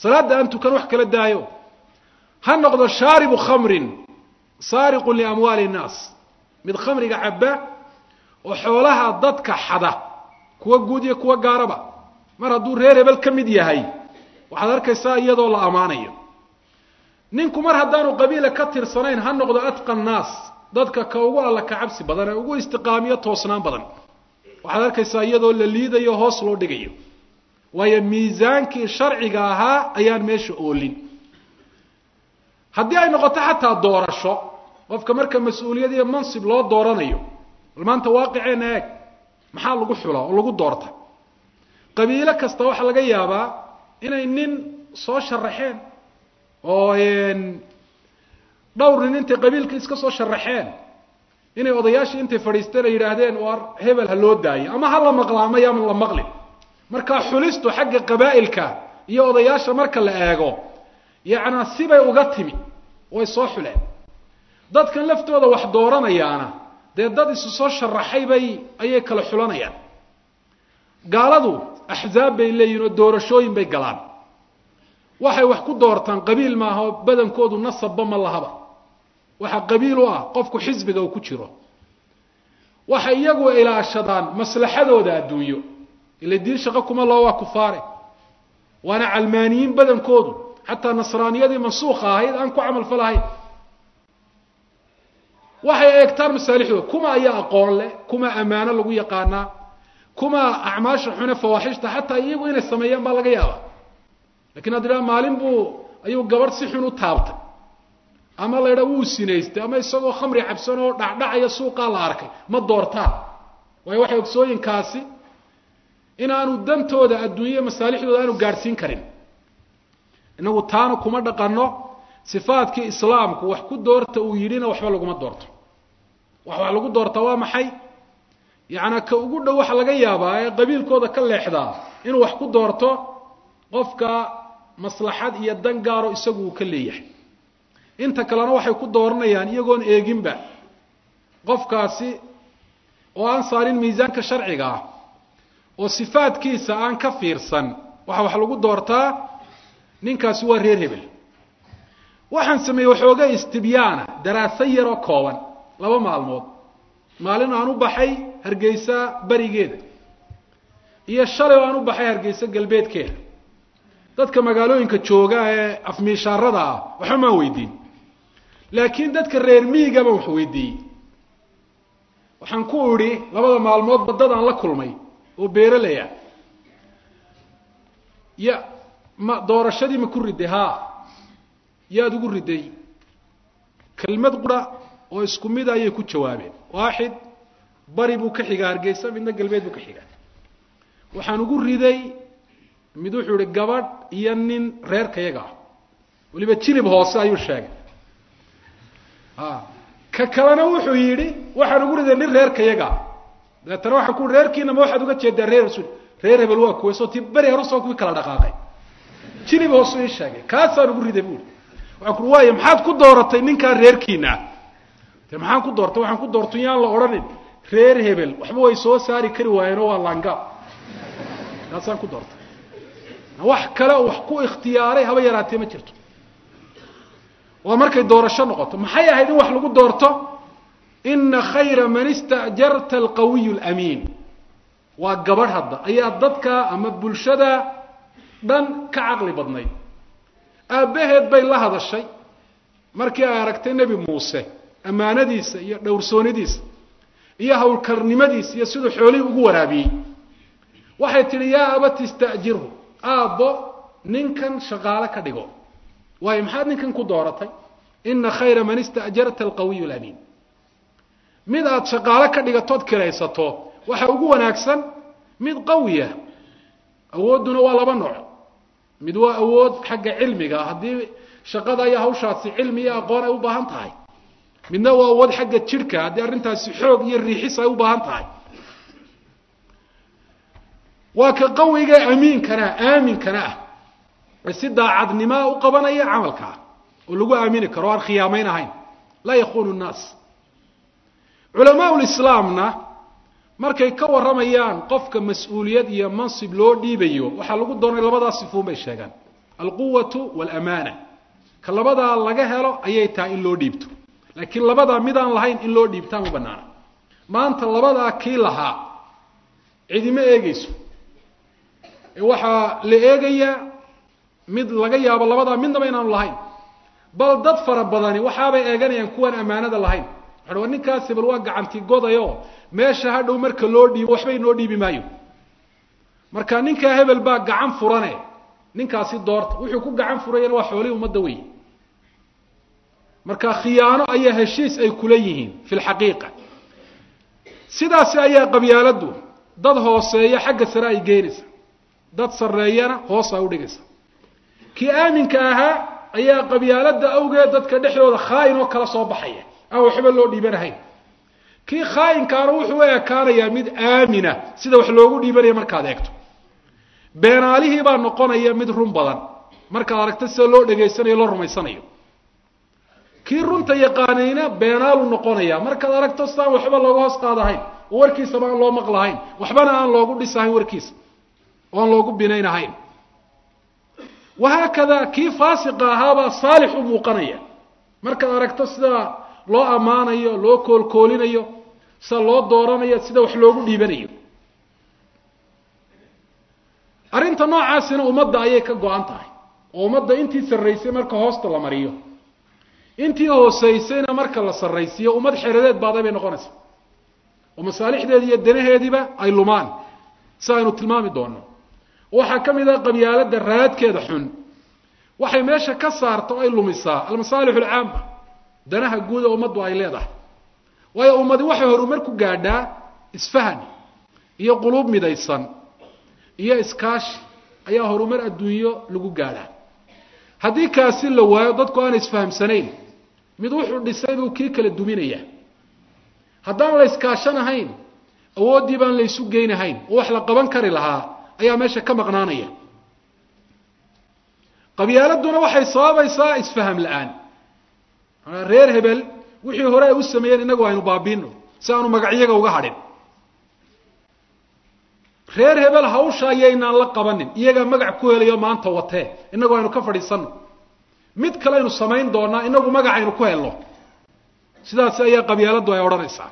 salaadda aan tukan wax kala daayo ha noqdo shaaribu khamrin saariqun liamwaali innaas mid khamriga cabba oo xoolaha dadka xada kuwa guud iyo kuwa gaaraba mar hadduu reer hebel ka mid yahay waxaad arkaysaa iyadoo la ammaanayo ninku mar haddaanu qabiila ka tirsanayn ha noqdo atqa nnaas dadka ka ugu alla ka cabsi badan ee ugu istiqaamiyo toosnaan badan waxaad arkaysaa iyadoo la liidayo hoos loo dhigayo waayo miisaankii sharciga ahaa ayaan meesha oolin haddii ay noqoto xataa doorasho qofka marka mas-uuliyad iyo mansib loo dooranayo bal maanta waaqiceenna eeg maxaa lagu xula oo lagu doorta qabiilo kasta waxaa laga yaabaa inay nin soo sharaxeen oo dhowr nin intay qabiilka iska soo sharaxeen inay odayaashii intay fadhiisteen ay yidhaahdeen war hebel ha loo daayo ama ha la maqla ama yaaman la maqlin markaa xulistu xagga qabaa'ilka iyo odayaasha marka la eego yacnaa sibay uga timi way soo xuleen dadkan laftooda wax dooranayaana dee dad isu soo sharaxay bay ayay kala xulanayaan gaaladu axzaab bay leeyihin oo doorashooyin bay galaan waxay wax ku doortaan qabiil maaha oo badankoodu nasabba ma lahaba waxaa qabiil u ah qofku xisbiga uu ku jiro waxay iyagu ilaashadaan maslaxadooda adduunyo ila diin shaqo kuma loo waa kufaare waana calmaaniyiin badankoodu xataa nasraaniyadii mansuuqa ahayd aan ku camal falahayn waxay eegtaan masaalixdooda kuma ayaa aqoon leh kuma ammaano lagu yaqaanaa kuma acmaasha xune fawaaxishta xataa iyagu inay sameeyaan baa laga yaabaa lakin hadd idhaha maalin buu ayuu gabadh si xun u taabtay ama la ydhaa wuu sinaystay ama isagoo khamri cabsan oo dhacdhacaya suuqaa la arkay ma doortaan waayo waxay ogsooyinkaasi inaanu dantooda adduunya masaalixdooda aanu gaadhsiin karin inagu taana kuma dhaqano sifaadkii islaamku wax ku doorta uu yidhina waxba laguma doorto wax wax lagu doortaa waa maxay yacnaa ka ugu dhow waxa laga yaabaa ee qabiilkooda ka leexdaa inuu wax ku doorto qofka maslaxad iyo dan gaaro isagu uu ka leeyahay inta kalena waxay ku dooranayaan iyagoon eeginba qofkaasi oo aan saarin miisaanka sharciga ah oo sifaadkiisa aan ka fiirsan waxa wax lagu doortaa ninkaasi waa reer hebel waxaan sameeyey waxooga istibyaana daraaso yaroo kooban laba maalmood maalin aan u baxay hargeysa berigeeda iyo shalay oo aan u baxay hargeysa galbeedkeeda dadka magaalooyinka jooga ee afmiishaarada ah waxba maan weydiin laakiin dadka reer miyiga baan wax weydiiyey waxaan ku idhi labada maalmood baddadaan la kulmay oo beeraley ah ya ma doorashadii ma ku riday haa yaad ugu riday kelmad qura oo isku mida ayay ku jawaabeen waaxid bari buu ka xigaa hargeysa midna galbeed buu ka xigaa waxaan ugu riday mid wuxuu ihi gabadh iyo nin reerkayaga ah weliba jilib hoose ayuu sheegay a ka kalena wuxuu yidhi waxaan ugu riday nin reerkayaga ah dabeetana waxaan ku reerkiina ma waxaad uga jeedaa reer rasul reer hebel waa kuwa soo ti beri hore soo kuwii kala dhaqaaqay jilib hoose ii sheegay kaasaan ugu riday buuri waxaan ku waaya maxaad ku dooratay ninkaa reerkiina de maxaan ku doortay waxaan ku doortay yaan la odhanin reer hebel waxba way soo saari kari waayeenoo waa laangaab kaasaan ku doortay wax kale oo wax ku ikhtiyaaray haba yaraatee ma jirto waa markay doorasho noqoto maxay ahayd in wax lagu doorto ina khayra man istajarta alqawiy lamiin waa gabadh hadda ayaa dadka ama bulshada dhan ka caqli badnayd aabbaheed bay la hadashay markii ay aragtay nebi muuse ammaanadiisa iyo dhowrsoonidiisa iyo howlkarnimadiisa iyo siduu xoolihii ugu waraabiyey waxay tidhi yaa abati istajirhu aabbo ninkan shaqaale ka dhigo waayo maxaad ninkan ku dooratay ina khayra man istajarta alqawiy lamiin mid aada shaqaale ka dhigatood kiraysato waxa ugu wanaagsan mid qawiya awoodduna waa laba nooc mid waa awood xagga cilmiga haddii shaqada iyo hawshaasi cilmi iyo aqoon ay u baahan tahay midna waa awood xagga jidhka haddii arrintaasi xoog iyo riixis ay u baahan tahay waa ka qawiga amiinkana aaminkana ah ee si daacadnimaa u qabanaya camalkaa oo lagu aamini karo o aan khiyaamayn ahayn laa yakunu nnaas culamaa lislaamna markay ka warramayaan qofka mas-uuliyad iyo mansib loo dhiibayo waxaa lagu doonay labadaas sifuun bay sheegaan alquwatu walamaana ka labadaa laga helo ayay tahay in loo dhiibto laakiin labadaa midaan lahayn in loo dhiibtaan u banaana maanta labadaa kii lahaa cidima eegeyso waxaa la eegayaa mid laga yaabo labadaa midnaba inaanu lahayn bal dad fara badani waxaabay eeganayaan kuwaan ammaanada lahayn waxa wa ninkaasi bal waa gacanti godayo meesha hadhow marka loo dhiibo waxba inoo dhiibi maayo marka ninkaa hebel baa gacan furane ninkaasi doorta wuxuu ku gacan furayana waa xoolihii ummadda wey marka khiyaano ayaa heshiis ay kula yihiin fi lxaqiiqa sidaasi ayaa qabyaaladdu dad hooseeya xagga sare ay geynaysa dad sarreeyana hoos ay udhigaysa kii aaminka ahaa ayaa qabyaaladda awgeed dadka dhexdooda khaa'in oo kala soo baxaya aan waxba loo dhiibanahayn kii khaa'inkaana wuxuu u ekaanayaa mid aamina sida wax loogu dhiibanaya markaad eegto beenaalihii baa noqonaya mid run badan markaad aragto sida loo dhegaysanayo loo rumaysanayo kii runta yaqaanayna beenaalu noqonaya markaad aragto sidaan waxba looga hoos qaadahayn oo warkiisaba aan loo maqlahayn waxbana aan loogu dhisahayn warkiisa oo aan loogu binaynahayn wahaakada kii faasiqa ahaabaa saalix u muuqanaya markaad aragto sida loo ammaanayo loo koolkoolinayo sida loo dooranayo sida wax loogu dhiibanayo arrinta noocaasina ummadda ayay ka go-an tahay oo ummadda intii sarraysay marka hoosta la mariyo intii hooseysayna marka la sarraysiiyo ummad xeradeed baaday bay noqonaysaa oo masaalixdeedi iyo danaheediiba ay lumaan si aynu tilmaami doono waxaa ka mid ah qabyaaladda raadkeeda xun waxay meesha ka saarta oo ay lumisaa almasaalix alcaama danaha guud ee ummaddu ay leedahay waayo ummadi waxay horumar ku gaadhaa isfahan iyo quluub midaysan iyo iskaashi ayaa horumar adduunyo lagu gaadhaa haddii kaasi la waayo dadku aanay isfahamsanayn mid wuxuu dhisay buu kii kala duminayaa haddaan la iskaashanahayn awooddii baan la ysu geynahayn oo wax la qaban kari lahaa ayaa meesha ka maqnaanaya qabyaaladuna waxay sababaysaa isfaham la-aan reer hebel wixii hore ay u sameeyeen innagu aynu baabiino si aanu magacyaga uga hadhin reer hebel hawsha ayaynaan la qabanin iyagaa magac ku helayo maanta watee innagu aynu ka fadhiisanno mid kale aynu samayn doonaa inagu magacaynu ku helno sidaasi ayaa qabyaaladdu ay odhanaysaa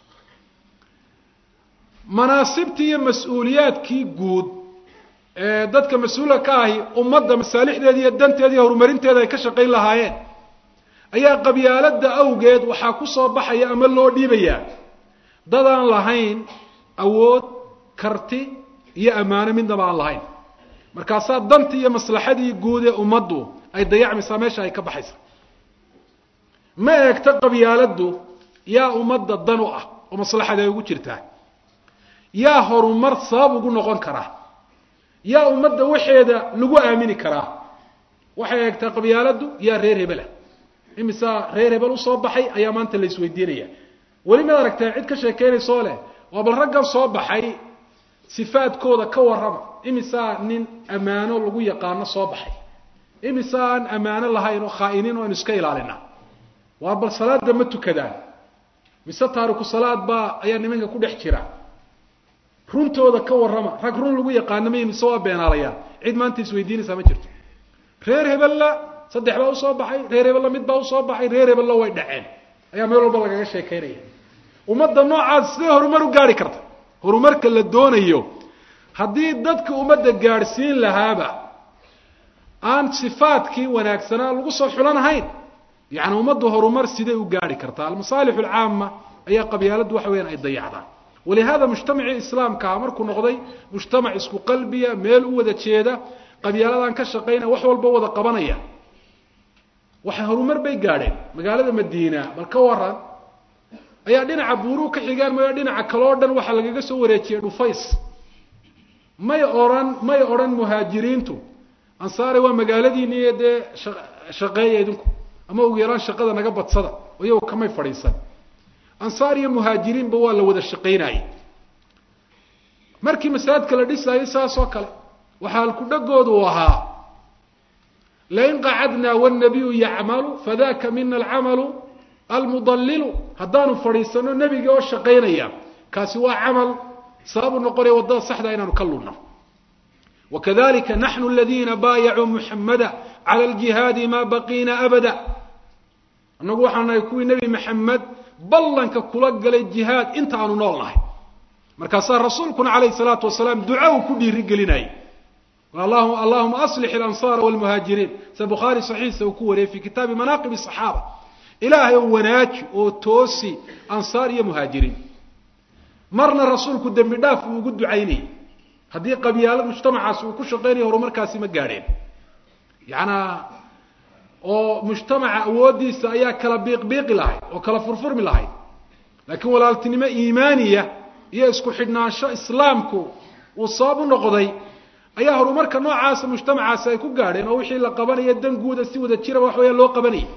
manaasibtii iyo mas-uuliyaadkii guud ee dadka mas-uulka ka ahi ummadda masaalixdeeda iyo danteeda iyo horumarinteeda ay ka shaqayn lahaayeen ayaa qabyaaladda awgeed waxaa ku soo baxaya ama loo dhiibayaa dadaan lahayn awood karti iyo ammaano midnaba aan lahayn markaasaa dantii iyo maslaxadii guud ee ummaddu ay dayacmaysaa meesha ay ka baxaysa ma eegto qabyaaladdu yaa ummadda dan u ah oo maslaxada ay ugu jirtaa yaa horumar sabab ugu noqon karaa yaa ummadda waxeeda lagu aamini karaa waxay eegtaa qabyaaladdu yaa reer hebelah imisaa reer hebel usoo baxay ayaa maanta la isweydiinaya weli maad aragtee cid ka sheekeynaysoo leh waa bal raggan soo baxay sifaadkooda ka warrama imisaa nin ammaano lagu yaqaano soo baxay imisa aan ammaano lahayn oo khaa'iniin o aynu iska ilaalina waa bal salaada ma tukadaan mise taariku salaad baa ayaa nimanka ku dhex jira runtooda ka warrama rag run lagu yaqaano may mise waa beenaalayaan cid maanta isweydiinaysaa ma jirto reer hebella saddex baa usoo baxay reer hebella mid baa usoo baxay reer hebella way dhaceen ayaa meel walba lagaga sheekaynaya ummadda noocaas sidee horumar u gaari karta horumarka la doonayo haddii dadka ummadda gaadhsiin lahaaba aan sifaadkii wanaagsanaa lagu soo xulanahayn yacni ummaddu horumar sidee u gaari kartaa almasaalix alcaama ayaa qabyaaladdu waxa weyaan ay dayacdaan walihada mujtamacii islaamkaha markuu noqday mujtamac isku qalbiya meel u wada jeeda qabyaaladan ka shaqaynaya wax walba wada qabanaya waxay horumar bay gaadheen magaalada madiina bal ka waran ayaa dhinaca buuruu ka xigaan mayo dhinaca kaleo dhan waxaa lagaga soo wareejiyey dhufays may odhan may odhan muhaajiriintu ansaare waa magaaladiini iyo dee shaqeeya idinku ama ugu yaraan shaqada naga badsada oo iyago kamay fadhiisan ansaar iyo muhaajiriinba waa la wada shaqaynayay markii masaajidka la dhisaayay saas oo kale waxaa alkudhagoodu ahaa lain qacadnaa wاnabiyu yacmalu fadaka mina alcamalu almudalilu haddaanu fadhiisano nebiga oo shaqaynaya kaasi waa camal sababu noqonaya waddada saxda inaanu ka lunno wakadalika naxnu aladiina baayacuu muxamada cala aljihaadi maa baqiina abada annagu waxaan nahay kuwii nebi maxamed ballanka kula galay jihaad inta aanu nool nahay markaasaa rasuulkuna calayhi salaatu wasalaam duca uu ku dhiiri gelinayay allahuma aslix alansaara walmuhaajiriin sida bukhaari saxiixa uu ku wariyey fi kitaabi manaaqib asaxaaba ilaahay oo wanaaji oo toosi ansaar iyo muhaajiriin marna rasuulku dembi dhaaf uu ugu ducaynayay haddii qabyaalad mujtamacaasi uu ku shaqaynaya horumarkaasi ma gaadheen yacanaa oo mujtamaca awooddiisa ayaa kala biiqbiiqi lahayd oo kala furfurmi lahayd laakiin walaaltinimo iimaaniya iyo isku xidhnaansho islaamku uu sabab u noqday ayaa horumarka noocaasa mujtamacaasi ay ku gaadheen oo wixii la qabanaya dan guuda si wada jiraba wax weeyaa loo qabanayay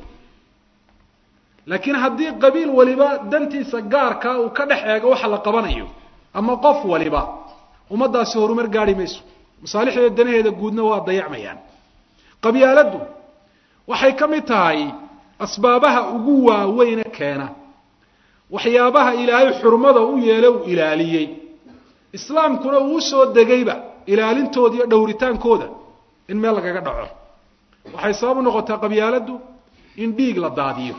laakiin haddii qabiil waliba dantiisa gaarkaa uu ka dhex eego waxa la qabanayo ama qof waliba ummaddaasi horumar gaadhi mayso masaalixdeeda danaheeda guudna waa dayacmayaan qabyaaladdu waxay ka mid tahay asbaabaha ugu waaweyne keena waxyaabaha ilaahay xurmada u yeele uu ilaaliyey islaamkuna uu usoo degayba ilaalintooda iyo dhowritaankooda in meel lagaga dhaco waxay sabab u noqotaa qabyaaladdu in dhiig la daadiyo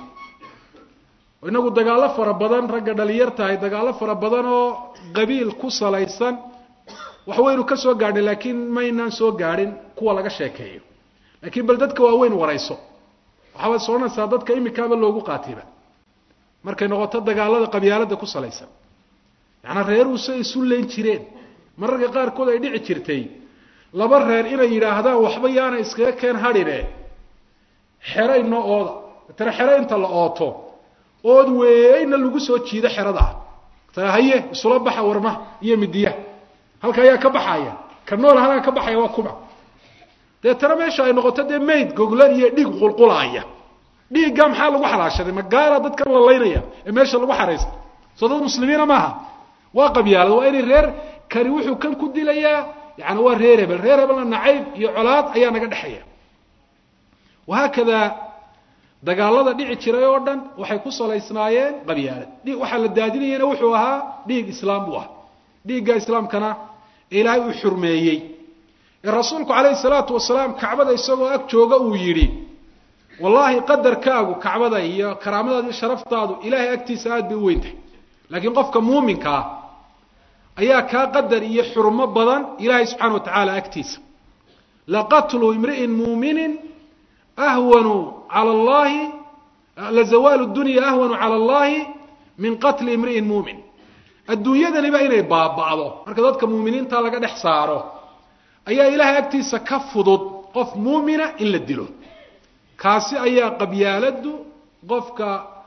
inagu dagaallo fara badan ragga dhalinyar tahay dagaallo fara badan oo qabiil ku salaysan waxwaynu ka soo gaadhay laakiin maynaan soo gaadhin kuwa laga sheekeeyo laakiin bal dadka waaweyn warayso waxaabad soconaysaa dadka imikaaba loogu qaatiba markay noqoto dagaalada qabyaalada ku salaysan yacanaa reeruuse isu leyn jireen mararka qaarkood ay dhici jirtay laba reer inay yidhaahdaan waxba yaana iskaga keen hadhine xeray noo ooda tare xere inta la ooto ood weeyna lagu soo jiido xeradaa ta haye isula baxa warma iyo midiya halka ayaa ka baxaya ka nool halkaa ka baxaya waa kuma deetana meesha ay noqoto dee mayd goglan iyo dhiig qulqulaaya dhiigga maxaa lagu xalaashaday magaala dadkan la laynaya ee meesha lagu xaraysta soo dad muslimiina maaha waa qabyaalad waa inay reer kani wuxuu kan ku dilayaa yani waa reer hebel reer hebelna nacayb iyo colaad ayaa naga dhexeeya wahaakada dagaalada dhici jiray oo dhan waxay ku salaysnaayeen qabyaalad waxaa la daadinayana wuxuu ahaa dhiig islaam buu ahaa dhiigga islaamkana ilaahay uu xurmeeyey ee rasuulku calayhi salaatu wasalaam kacbada isagoo ag jooga uu yidhi wallaahi qadarkaagu kacbada iyo karaamadaada iyo sharaftaadu ilaahay agtiisa aad bay u weyntahay laakiin qofka muuminka ah ayaa kaa qadar iyo xurmo badan ilaahay subxana wa tacaala agtiisa laqatlu imri'in muuminin ahwanu cala allahi lazawaalu dunya ahwanu cala allahi min qatli imri'in muumin adduunyadaniba inay baaba'do marka dadka muuminiinta laga dhex saaro ayaa ilaahay agtiisa ka fudud qof muumina in la dilo kaasi ayaa qabyaaladdu qofka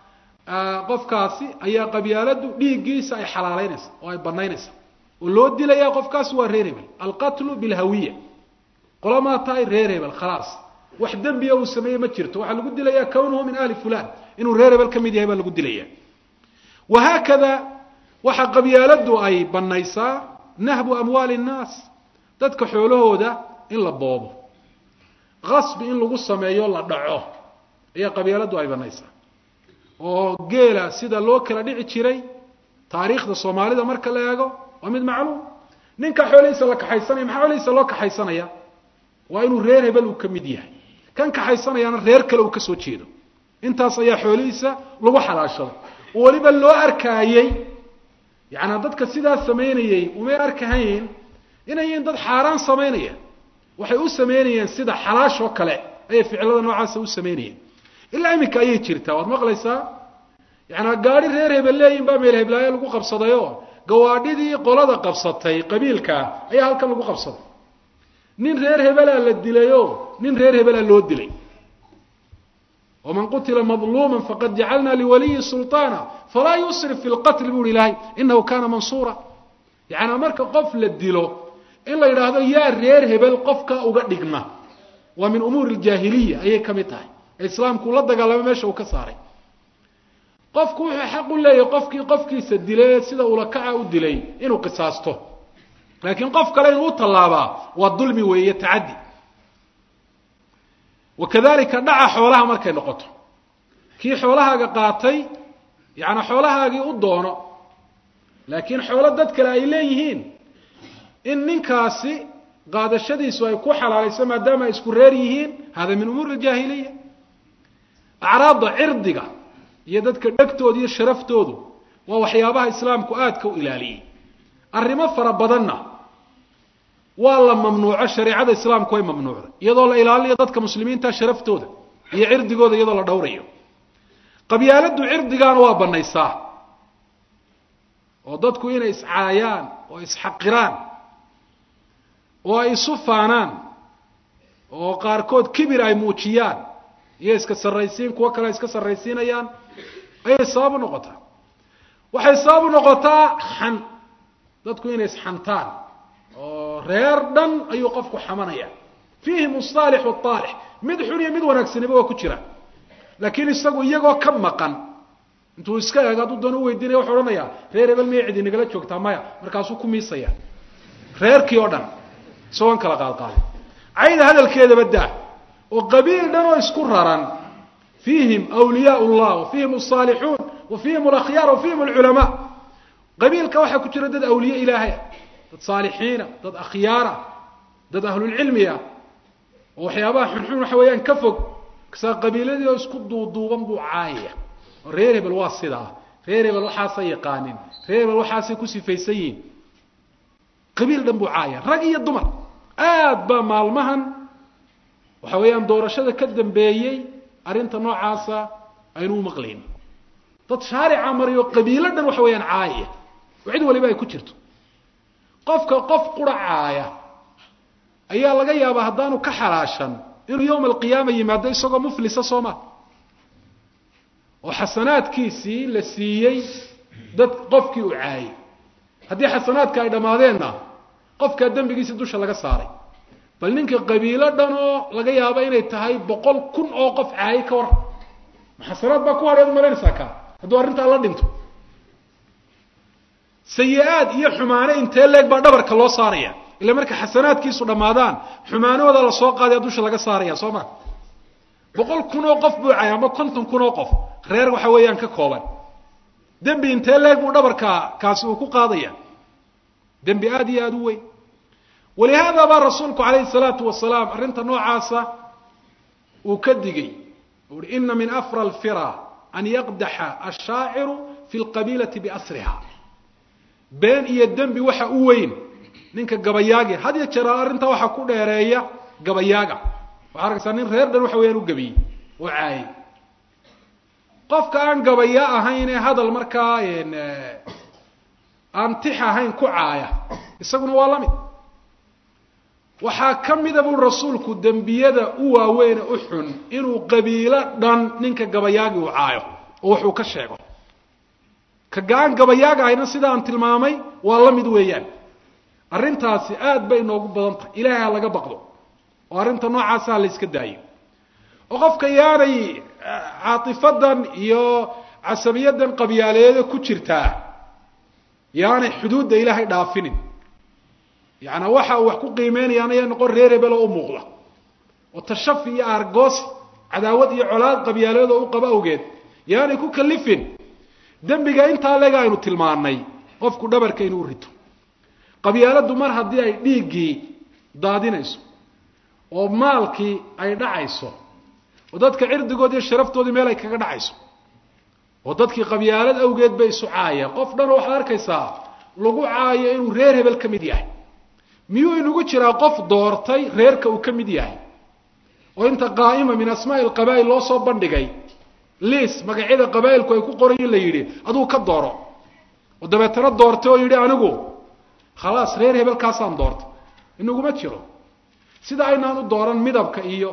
qofkaasi ayaa qabyaaladdu dhiiggiisa ay xalaaleynaysa oo ay banaynaysa oo loo dilaya qofkaasi waa reer hebel alqatlu bilhawiya qolamaa tahay reer hebel khalaas wax dembiya uu sameeye ma jirto waxaa lagu dilayaa kownuhu min ahli fulan inuu reer hebel ka mid yahay baa lagu dilaya wahaakada waxaa qabyaaladdu ay banaysaa nahbu amwaali nnaas dadka xoolahooda in la boobo qasbi in lagu sameeyo la dhaco ayaa qabyaaladdu ay banaysaa oo geela sida loo kala dhici jiray taariikhda soomaalida marka la eego waa mid macluum ninka xoolihiisa la kaxaysanaya maxaa xoolihiisa loo kaxaysanaya waa inuu reer hebel uu ka mid yahay kan kaxaysanayaana reer kale uu ka soo jeedo intaas ayaa xoolihiisa lagu xalaashaday oo weliba loo arkaayey yacanaa dadka sidaas samaynayey umay arkahayn inay yihiin dad xaaraan samaynaya waxay u samaynayeen sida xalaashoo kale ayay ficilada noocaasa u samaynayeen ilaa iminka ayay jirtaa waad maqlaysaa yacanaa gaadi reer hebel leeyihin baa meel heblaayo lagu qabsadayoo gawaadhidii qolada qabsatay qabiilkaa ayaa halkan lagu qabsaday nin reer hebelaa la dilayoo nin reer hebelaa loo dilay waman qutila madluuma faqad jacalna liwaliyi sulطaana falaa yusrif fi lqatl bu uhi ilaahay inahu kana mansuura yacanaa marka qof la dilo in la yidhaahdo yaa reer hebel qofka uga dhigma waa min umuuri ljaahiliya ayay ka mid tahay ee islaamku la dagaalamo meesha uu ka saaray qofku wuxuu xaq u leeyahay qofkii qofkiisa dilay sida ulakaca u dilay inuu qisaasto laakiin qof kale inuu u tallaabaa waa dulmi weeye tacaddi wakadalika dhaca xoolaha markay noqoto kii xoolahaaga qaatay yacanaa xoolahaagii u doono laakiin xoolo dad kale ay leeyihiin in ninkaasi qaadashadiisu ay ku xalaalayso maadaama ay isku reer yihiin hada min umuuri aljaahiliya acraadda cirdiga iyo dadka dhegtooda iyo sharaftoodu waa waxyaabaha islaamku aadka u ilaaliyey arrimo fara badanna waa la mamnuuco shareecada islaamku way mamnuucday iyadoo la ilaalinayo dadka muslimiinta sharaftooda iyo cirdigooda iyadoo la dhowrayo qabyaaladdu cirdigaana waa banaysaa oo dadku inay iscaayaan oo isxaqiraan oo ay isu faanaan oo qaarkood kibir ay muujiyaan iyo iska sarraysiin kuwo kale ay iska sarraysiinayaan ayay sabab u noqotaa waxay sabab u noqotaa xan dadku inay isxantaan oo reer dhan ayuu qofku xamanaya fiihim asaalix waalix mid xun iyo mid wanaagsaniba waa ku jira laakiin isagu iyagoo ka maqan intuu iska eego hadduu doon u weydiinaya wuxuu odhanayaa reer hebel miyay cidi nagala joogtaa maya markaasuu ku miisaya reerkii oo dhan isagoon kala qaadqaaday cayda hadalkeedaba daa oo qabiil dhan oo isku raran fiihim awliyaa llah wa fiihim asaalixuun wa fiihim alakhyaar wa fiihim alculamaa qabiilka waxaa ku jira dad awliye ilaahaya dad saalixiina dad akhyaara dad ahlulcilmiya oo waxyaabaha xunxun waxa weeyaan ka fog kasaa qabiiladii oo isku duuduuban buu caayaya oo reer hebel waa sidaa reer hebel waxaasay yaqaanin reer hebel waxaasay ku sifaysan yihin qabiil dhan buu caaya rag iyo dumar aad baa maalmahan waxa weeyaan doorashada ka dambeeyey arrinta noocaasa aynu u maqlayn dad shaarica mariyo qabiilo dhan waxa weeyaan caayaya oo cid waliba ay ku jirto qofka qof qura caaya ayaa laga yaabaa haddaanu ka xalaashan inuu yowma alqiyaama yimaado isagoo muflisa soo ma oo xasanaadkiisii la siiyey dad qofkii uu caayay haddii xasanaadka ay dhammaadeenna qofkaa dembigiisi dusha laga saaray bal ninka qabiilo dhan oo laga yaabo inay tahay boqol kun oo qof caayay ka waran ma xasanaad baa ku hadheed malaynaysaa kaa hadduu arrintaa la dhinto sayi-aad iyo xumaane intee leeg baa dhabarka loo saaraya ila marka xasanaadkiisu dhammaadaan xumaanahooda lasoo qaadaya dusha laga saaraya soo ma boqol kun oo qof buu caaya ama konton kun oo qof reer waxa weeyaan ka kooban dembi intee leeg buu dhabarka kaasi uu ku qaadaya dembi aada iyo aada u weyn walihaada baa rasuulku calayhi salaatu wasalaam arrinta noocaasa uu ka digay u uhi ina min afra alfira an yaqdaxa ashaaciru fi lqabiilati biasriha been iyo dembi waxa u weyn ninka gabayaagi had ya jeer arrintaa waxaa ku dheereeya gabayaaga waxaa arkaysaa nin reer dhan waxa weyaan u gebiyey oo caayay qofka aan gabaya ahayn ee hadal markaa aan tix ahayn ku caaya isaguna waa la mid waxaa ka mida buu rasuulku dembiyada u waaweyn u xun inuu qabiilo dhan ninka gabayaagi uu caayo oo waxuu ka sheego ka ga-aan gabayaaga ahayna sida aan tilmaamay waa la mid weeyaan arrintaasi aad bay inoogu badan tahay ilaahay ha laga baqdo oo arrinta noocaasa ha la yska daayo oo qofka yaanay caatifadan iyo casabiyadan qabyaaleeda ku jirtaa yaanay xuduudda ilaahay dhaafinin yaani waxa uu wax ku qiimeynayaan ayaa noqon reer hebel oo u muuqda oo tashafi iyo aargoos cadaawad iyo colaad qabyaaleedoo u qaba awgeed yaanay ku kalifin dembiga intaa lega aynu tilmaanay qofku dhabarka inuu rito qabyaaladdu mar haddii ay dhiiggii daadinayso oo maalkii ay dhacayso oo dadka cirdigood iyo sharaftoodii meel ay kaga dhacayso oo dadkii qabyaalad awgeed bay isu caayeen qof dhanoo waxaad arkaysaa lagu caayo inuu reer hebel ka mid yahay miyuu inagu jiraa qof doortay reerka uu ka mid yahay oo inta qaa'ima min asmaa'i alqabaa'il loo soo bandhigay liis magacyada qabaa'ilku ay ku qorayin la yidhi aduu ka dooro oo dabeetana doortay oo yidhi anigu khalaas reer hebelkaasaan doortay inaguma jiro sida aynaan u dooran midabka iyo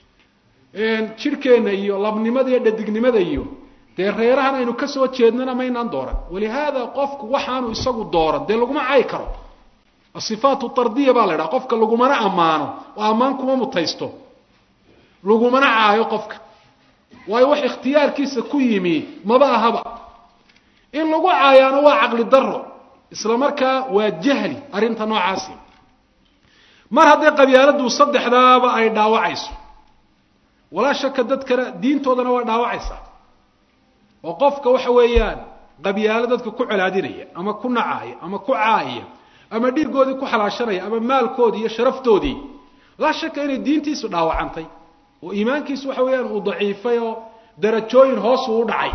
jidhkeenna iyo labnimada iyo dhadignimada iyo dee reerahan aynu kasoo jeednana maynaan dooran walihaada qofku waxaanu isagu dooran dee laguma cayi karo asifaatu tardiya baa la idhaha qofka lagumana ammaano oo ammaan kuma mutaysto lagumana caayo qofka waayo wax ikhtiyaarkiisa ku yimi maba ahaba in lagu caayaano waa caqli daro isla markaa waa jahli arrinta noocaasi mar hadday qabyaaladdu saddexdaaba ay dhaawacayso walaa shaka dadkana diintoodana waa dhaawacaysaa oo qofka waxa weeyaan qabyaalo dadka ku colaadinaya ama ku nacaaya ama ku caaya ama dhiiggoodii ku xalaashanaya ama maalkoodii iyo sharaftoodii laa shaka inay diintiisu dhaawacantay oo iimaankiisu waxa weeyaan uu daciifay oo darajooyin hoos uu u dhacay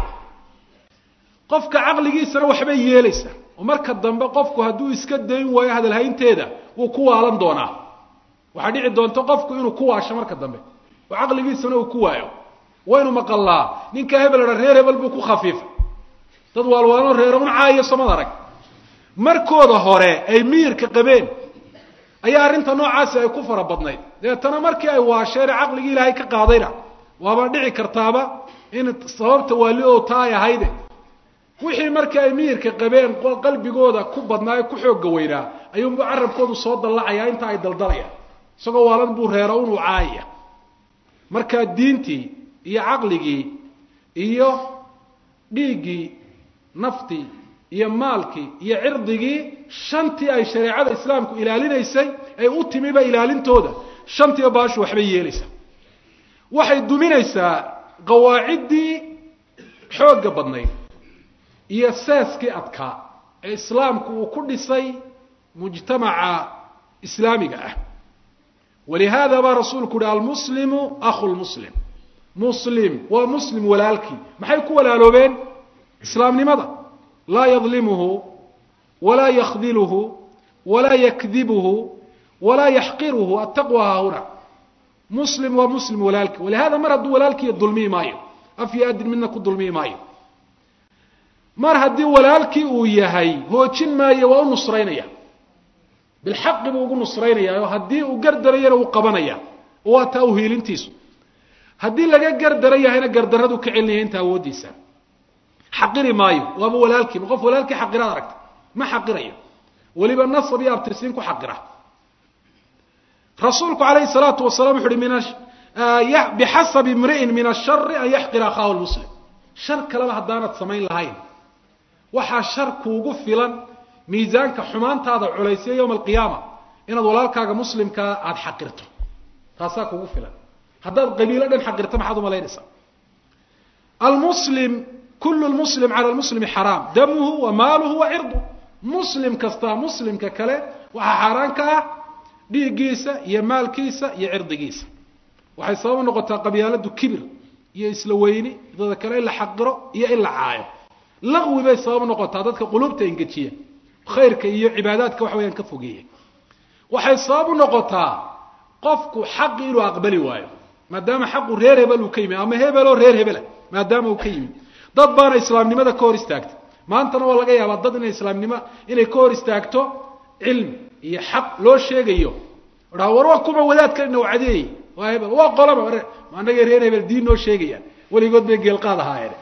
qofka caqligiisana waxbay yeelaysaa oo marka dambe qofku hadduu iska dayn waayo hadalhaynteeda wuu ku waalan doonaa waxaa dhici doonta qofku inuu ku waasho marka dambe oo caqligiisana uu ku waayo waynu maqallaa ninka hebel ha reer hebel buu ku khafiifay dad waalwaano reeraun caayo samad arag markooda hore ay miyirka qabeen ayaa arrinta noocaasi ay ku fara badnayd dabeetana markii ay waasheene caqligii ilaahay ka qaadayna waaba dhici kartaaba in sababta waali oo taa ay ahayde wixii markii ay miyirka qabeen qalbigooda ku badnaa ee ku xoogga weynaa ayuunbu carabkoodu soo dallacayaa inta ay daldalayaan isagoo waalan buu reero unuu caayaya markaa diintii iyo caqligii iyo dhiiggii naftii iyo maalkii iyo cirdigii shantii ay shareecada islaamku ilaalinaysay ay u timiba ilaalintooda shantiiba baashu waxbay yeelaysaa waxay duminaysaa qawaaciddii xoogga badnayd iyo seeskii adkaa ee islaamku uu ku dhisay mujtamaca islaamiga ah walihaada baa rasuulku uhi almuslimu akhu lmuslim muslim waa muslim walaalkii maxay ku walaaloobeen islaamnimada laa yadlimuhu walaa yakdiluhu walaa yakdibuhu walaa yaxqiruhu attaqwa haahuna muslim waa muslim walaalkii walihada mar hadduu walaalkiiya dulmiyi maayo af iyo adin midna ku dulmiyi maayo mar haddii walaalkii uu yahay hoojin maayo waa u nusraynaya bilxaqi buu ugu nusraynaya oo haddii uu gardarayana uu qabanaya oo waa taa uhiilintiisu haddii laga gardara yahayna gardaradu ka celinaya inta awooddiisa xaqiri maayo waaba walaalkii ma qof walaalkii xaqiraad aragta ma xaqirayo weliba nasab iyo abtirsiin ku xaqira rasuulku calayhi salaatu wasalaam wuxu uhi min bixasabi imri'in min ashari an yaxqira akhaahu lmuslim shar kaleba haddaanad samayn lahayn waxaa shar kuugu filan miisaanka xumaantaada culaysya yowma alqiyaama inaad walaalkaaga muslimkaa aada xaqirto taasaa kuugu filan haddaad qabiilo dhan xaqirto maxaad umalaynaysaa almuslim kulu lmuslim cala lmuslimi xaraam damuhu wa maaluhu wa cirduh muslim kastaa muslimka kale waxaa xaaraan ka ah dhiiggiisa iyo maalkiisa iyo cirdigiisa waxay sabab u noqotaa qabyaaladu kibir iyo isla weyni dada kale in la xaqiro iyo in la caayo laqwi bay sabab noqotaa dadka quluubta engejiya khayrka iyo cibaadaadka waxa weyaan ka fogeeya waxay sabab u noqotaa qofku xaqi inuu aqbali waayo maadaama xaqu reer hebel uu ka yimid ama hebeloo reer hebela maadaama uu ka yimid dad baana islaamnimada ka hor istaagtay maantana waa laga yaabaa dad inay islaamnimo inay ka hor istaagto cilmi iyo xaq loo sheegayo dhaa war waa kuma wadaadka ina cadeeyey waa hebel waa qolaba anagay reer hebel diin noo sheegayaan weligood bay geelqaad ahaayeen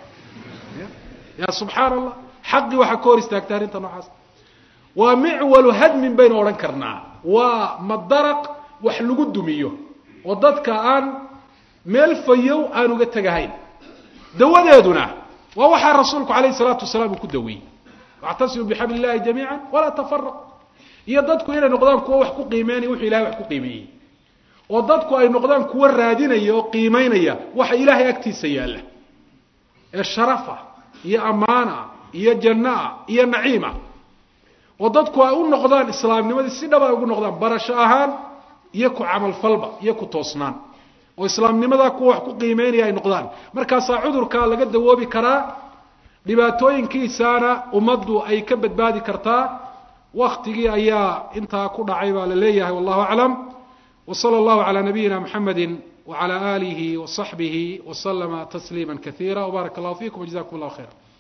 ya subxaan allah xaqii waxaa ka hor istaagtay arrinta noocaas waa micwalu hadmin baynu odhan karnaa waa madaraq wax lagu dumiyo oo dadka aan meel fayow aan uga tegahayn dawadeeduna waa waxaa rasuulku alayh salaatu wasalaam uu ku daweeyey wactasimu bixabli illahi jamiica walaa tafaraq iyo dadku inay noqdaan kuwo wax ku qiimeynaya wuxuu ilahay wax ku qiimeeyey oo dadku ay noqdaan kuwo raadinaya oo qiimeynaya waxa ilaahay agtiisa yaalla ee sharafa iyo ammaana iyo jannaa iyo naciima oo dadku ay u noqdaan islaamnimadii si dhab ay ugu noqdaan barasho ahaan iyo ku camalfalba iyo ku toosnaan oo islaamnimadaa kuwa wax ku qiimeynaya ay noqdaan markaasaa cudurkaa laga dawoobi karaa dhibaatooyinkiisaana ummaddu ay ka badbaadi kartaa waktigii ayaa intaa ku dhacay baa la leeyahay wallahu aclam w slى اllah عlى nabiyina mxamedi وعlى آlihi وصaxbihi وslma تsliima kaثيirا وbarak اllah fikum وجزakum اllah khيrا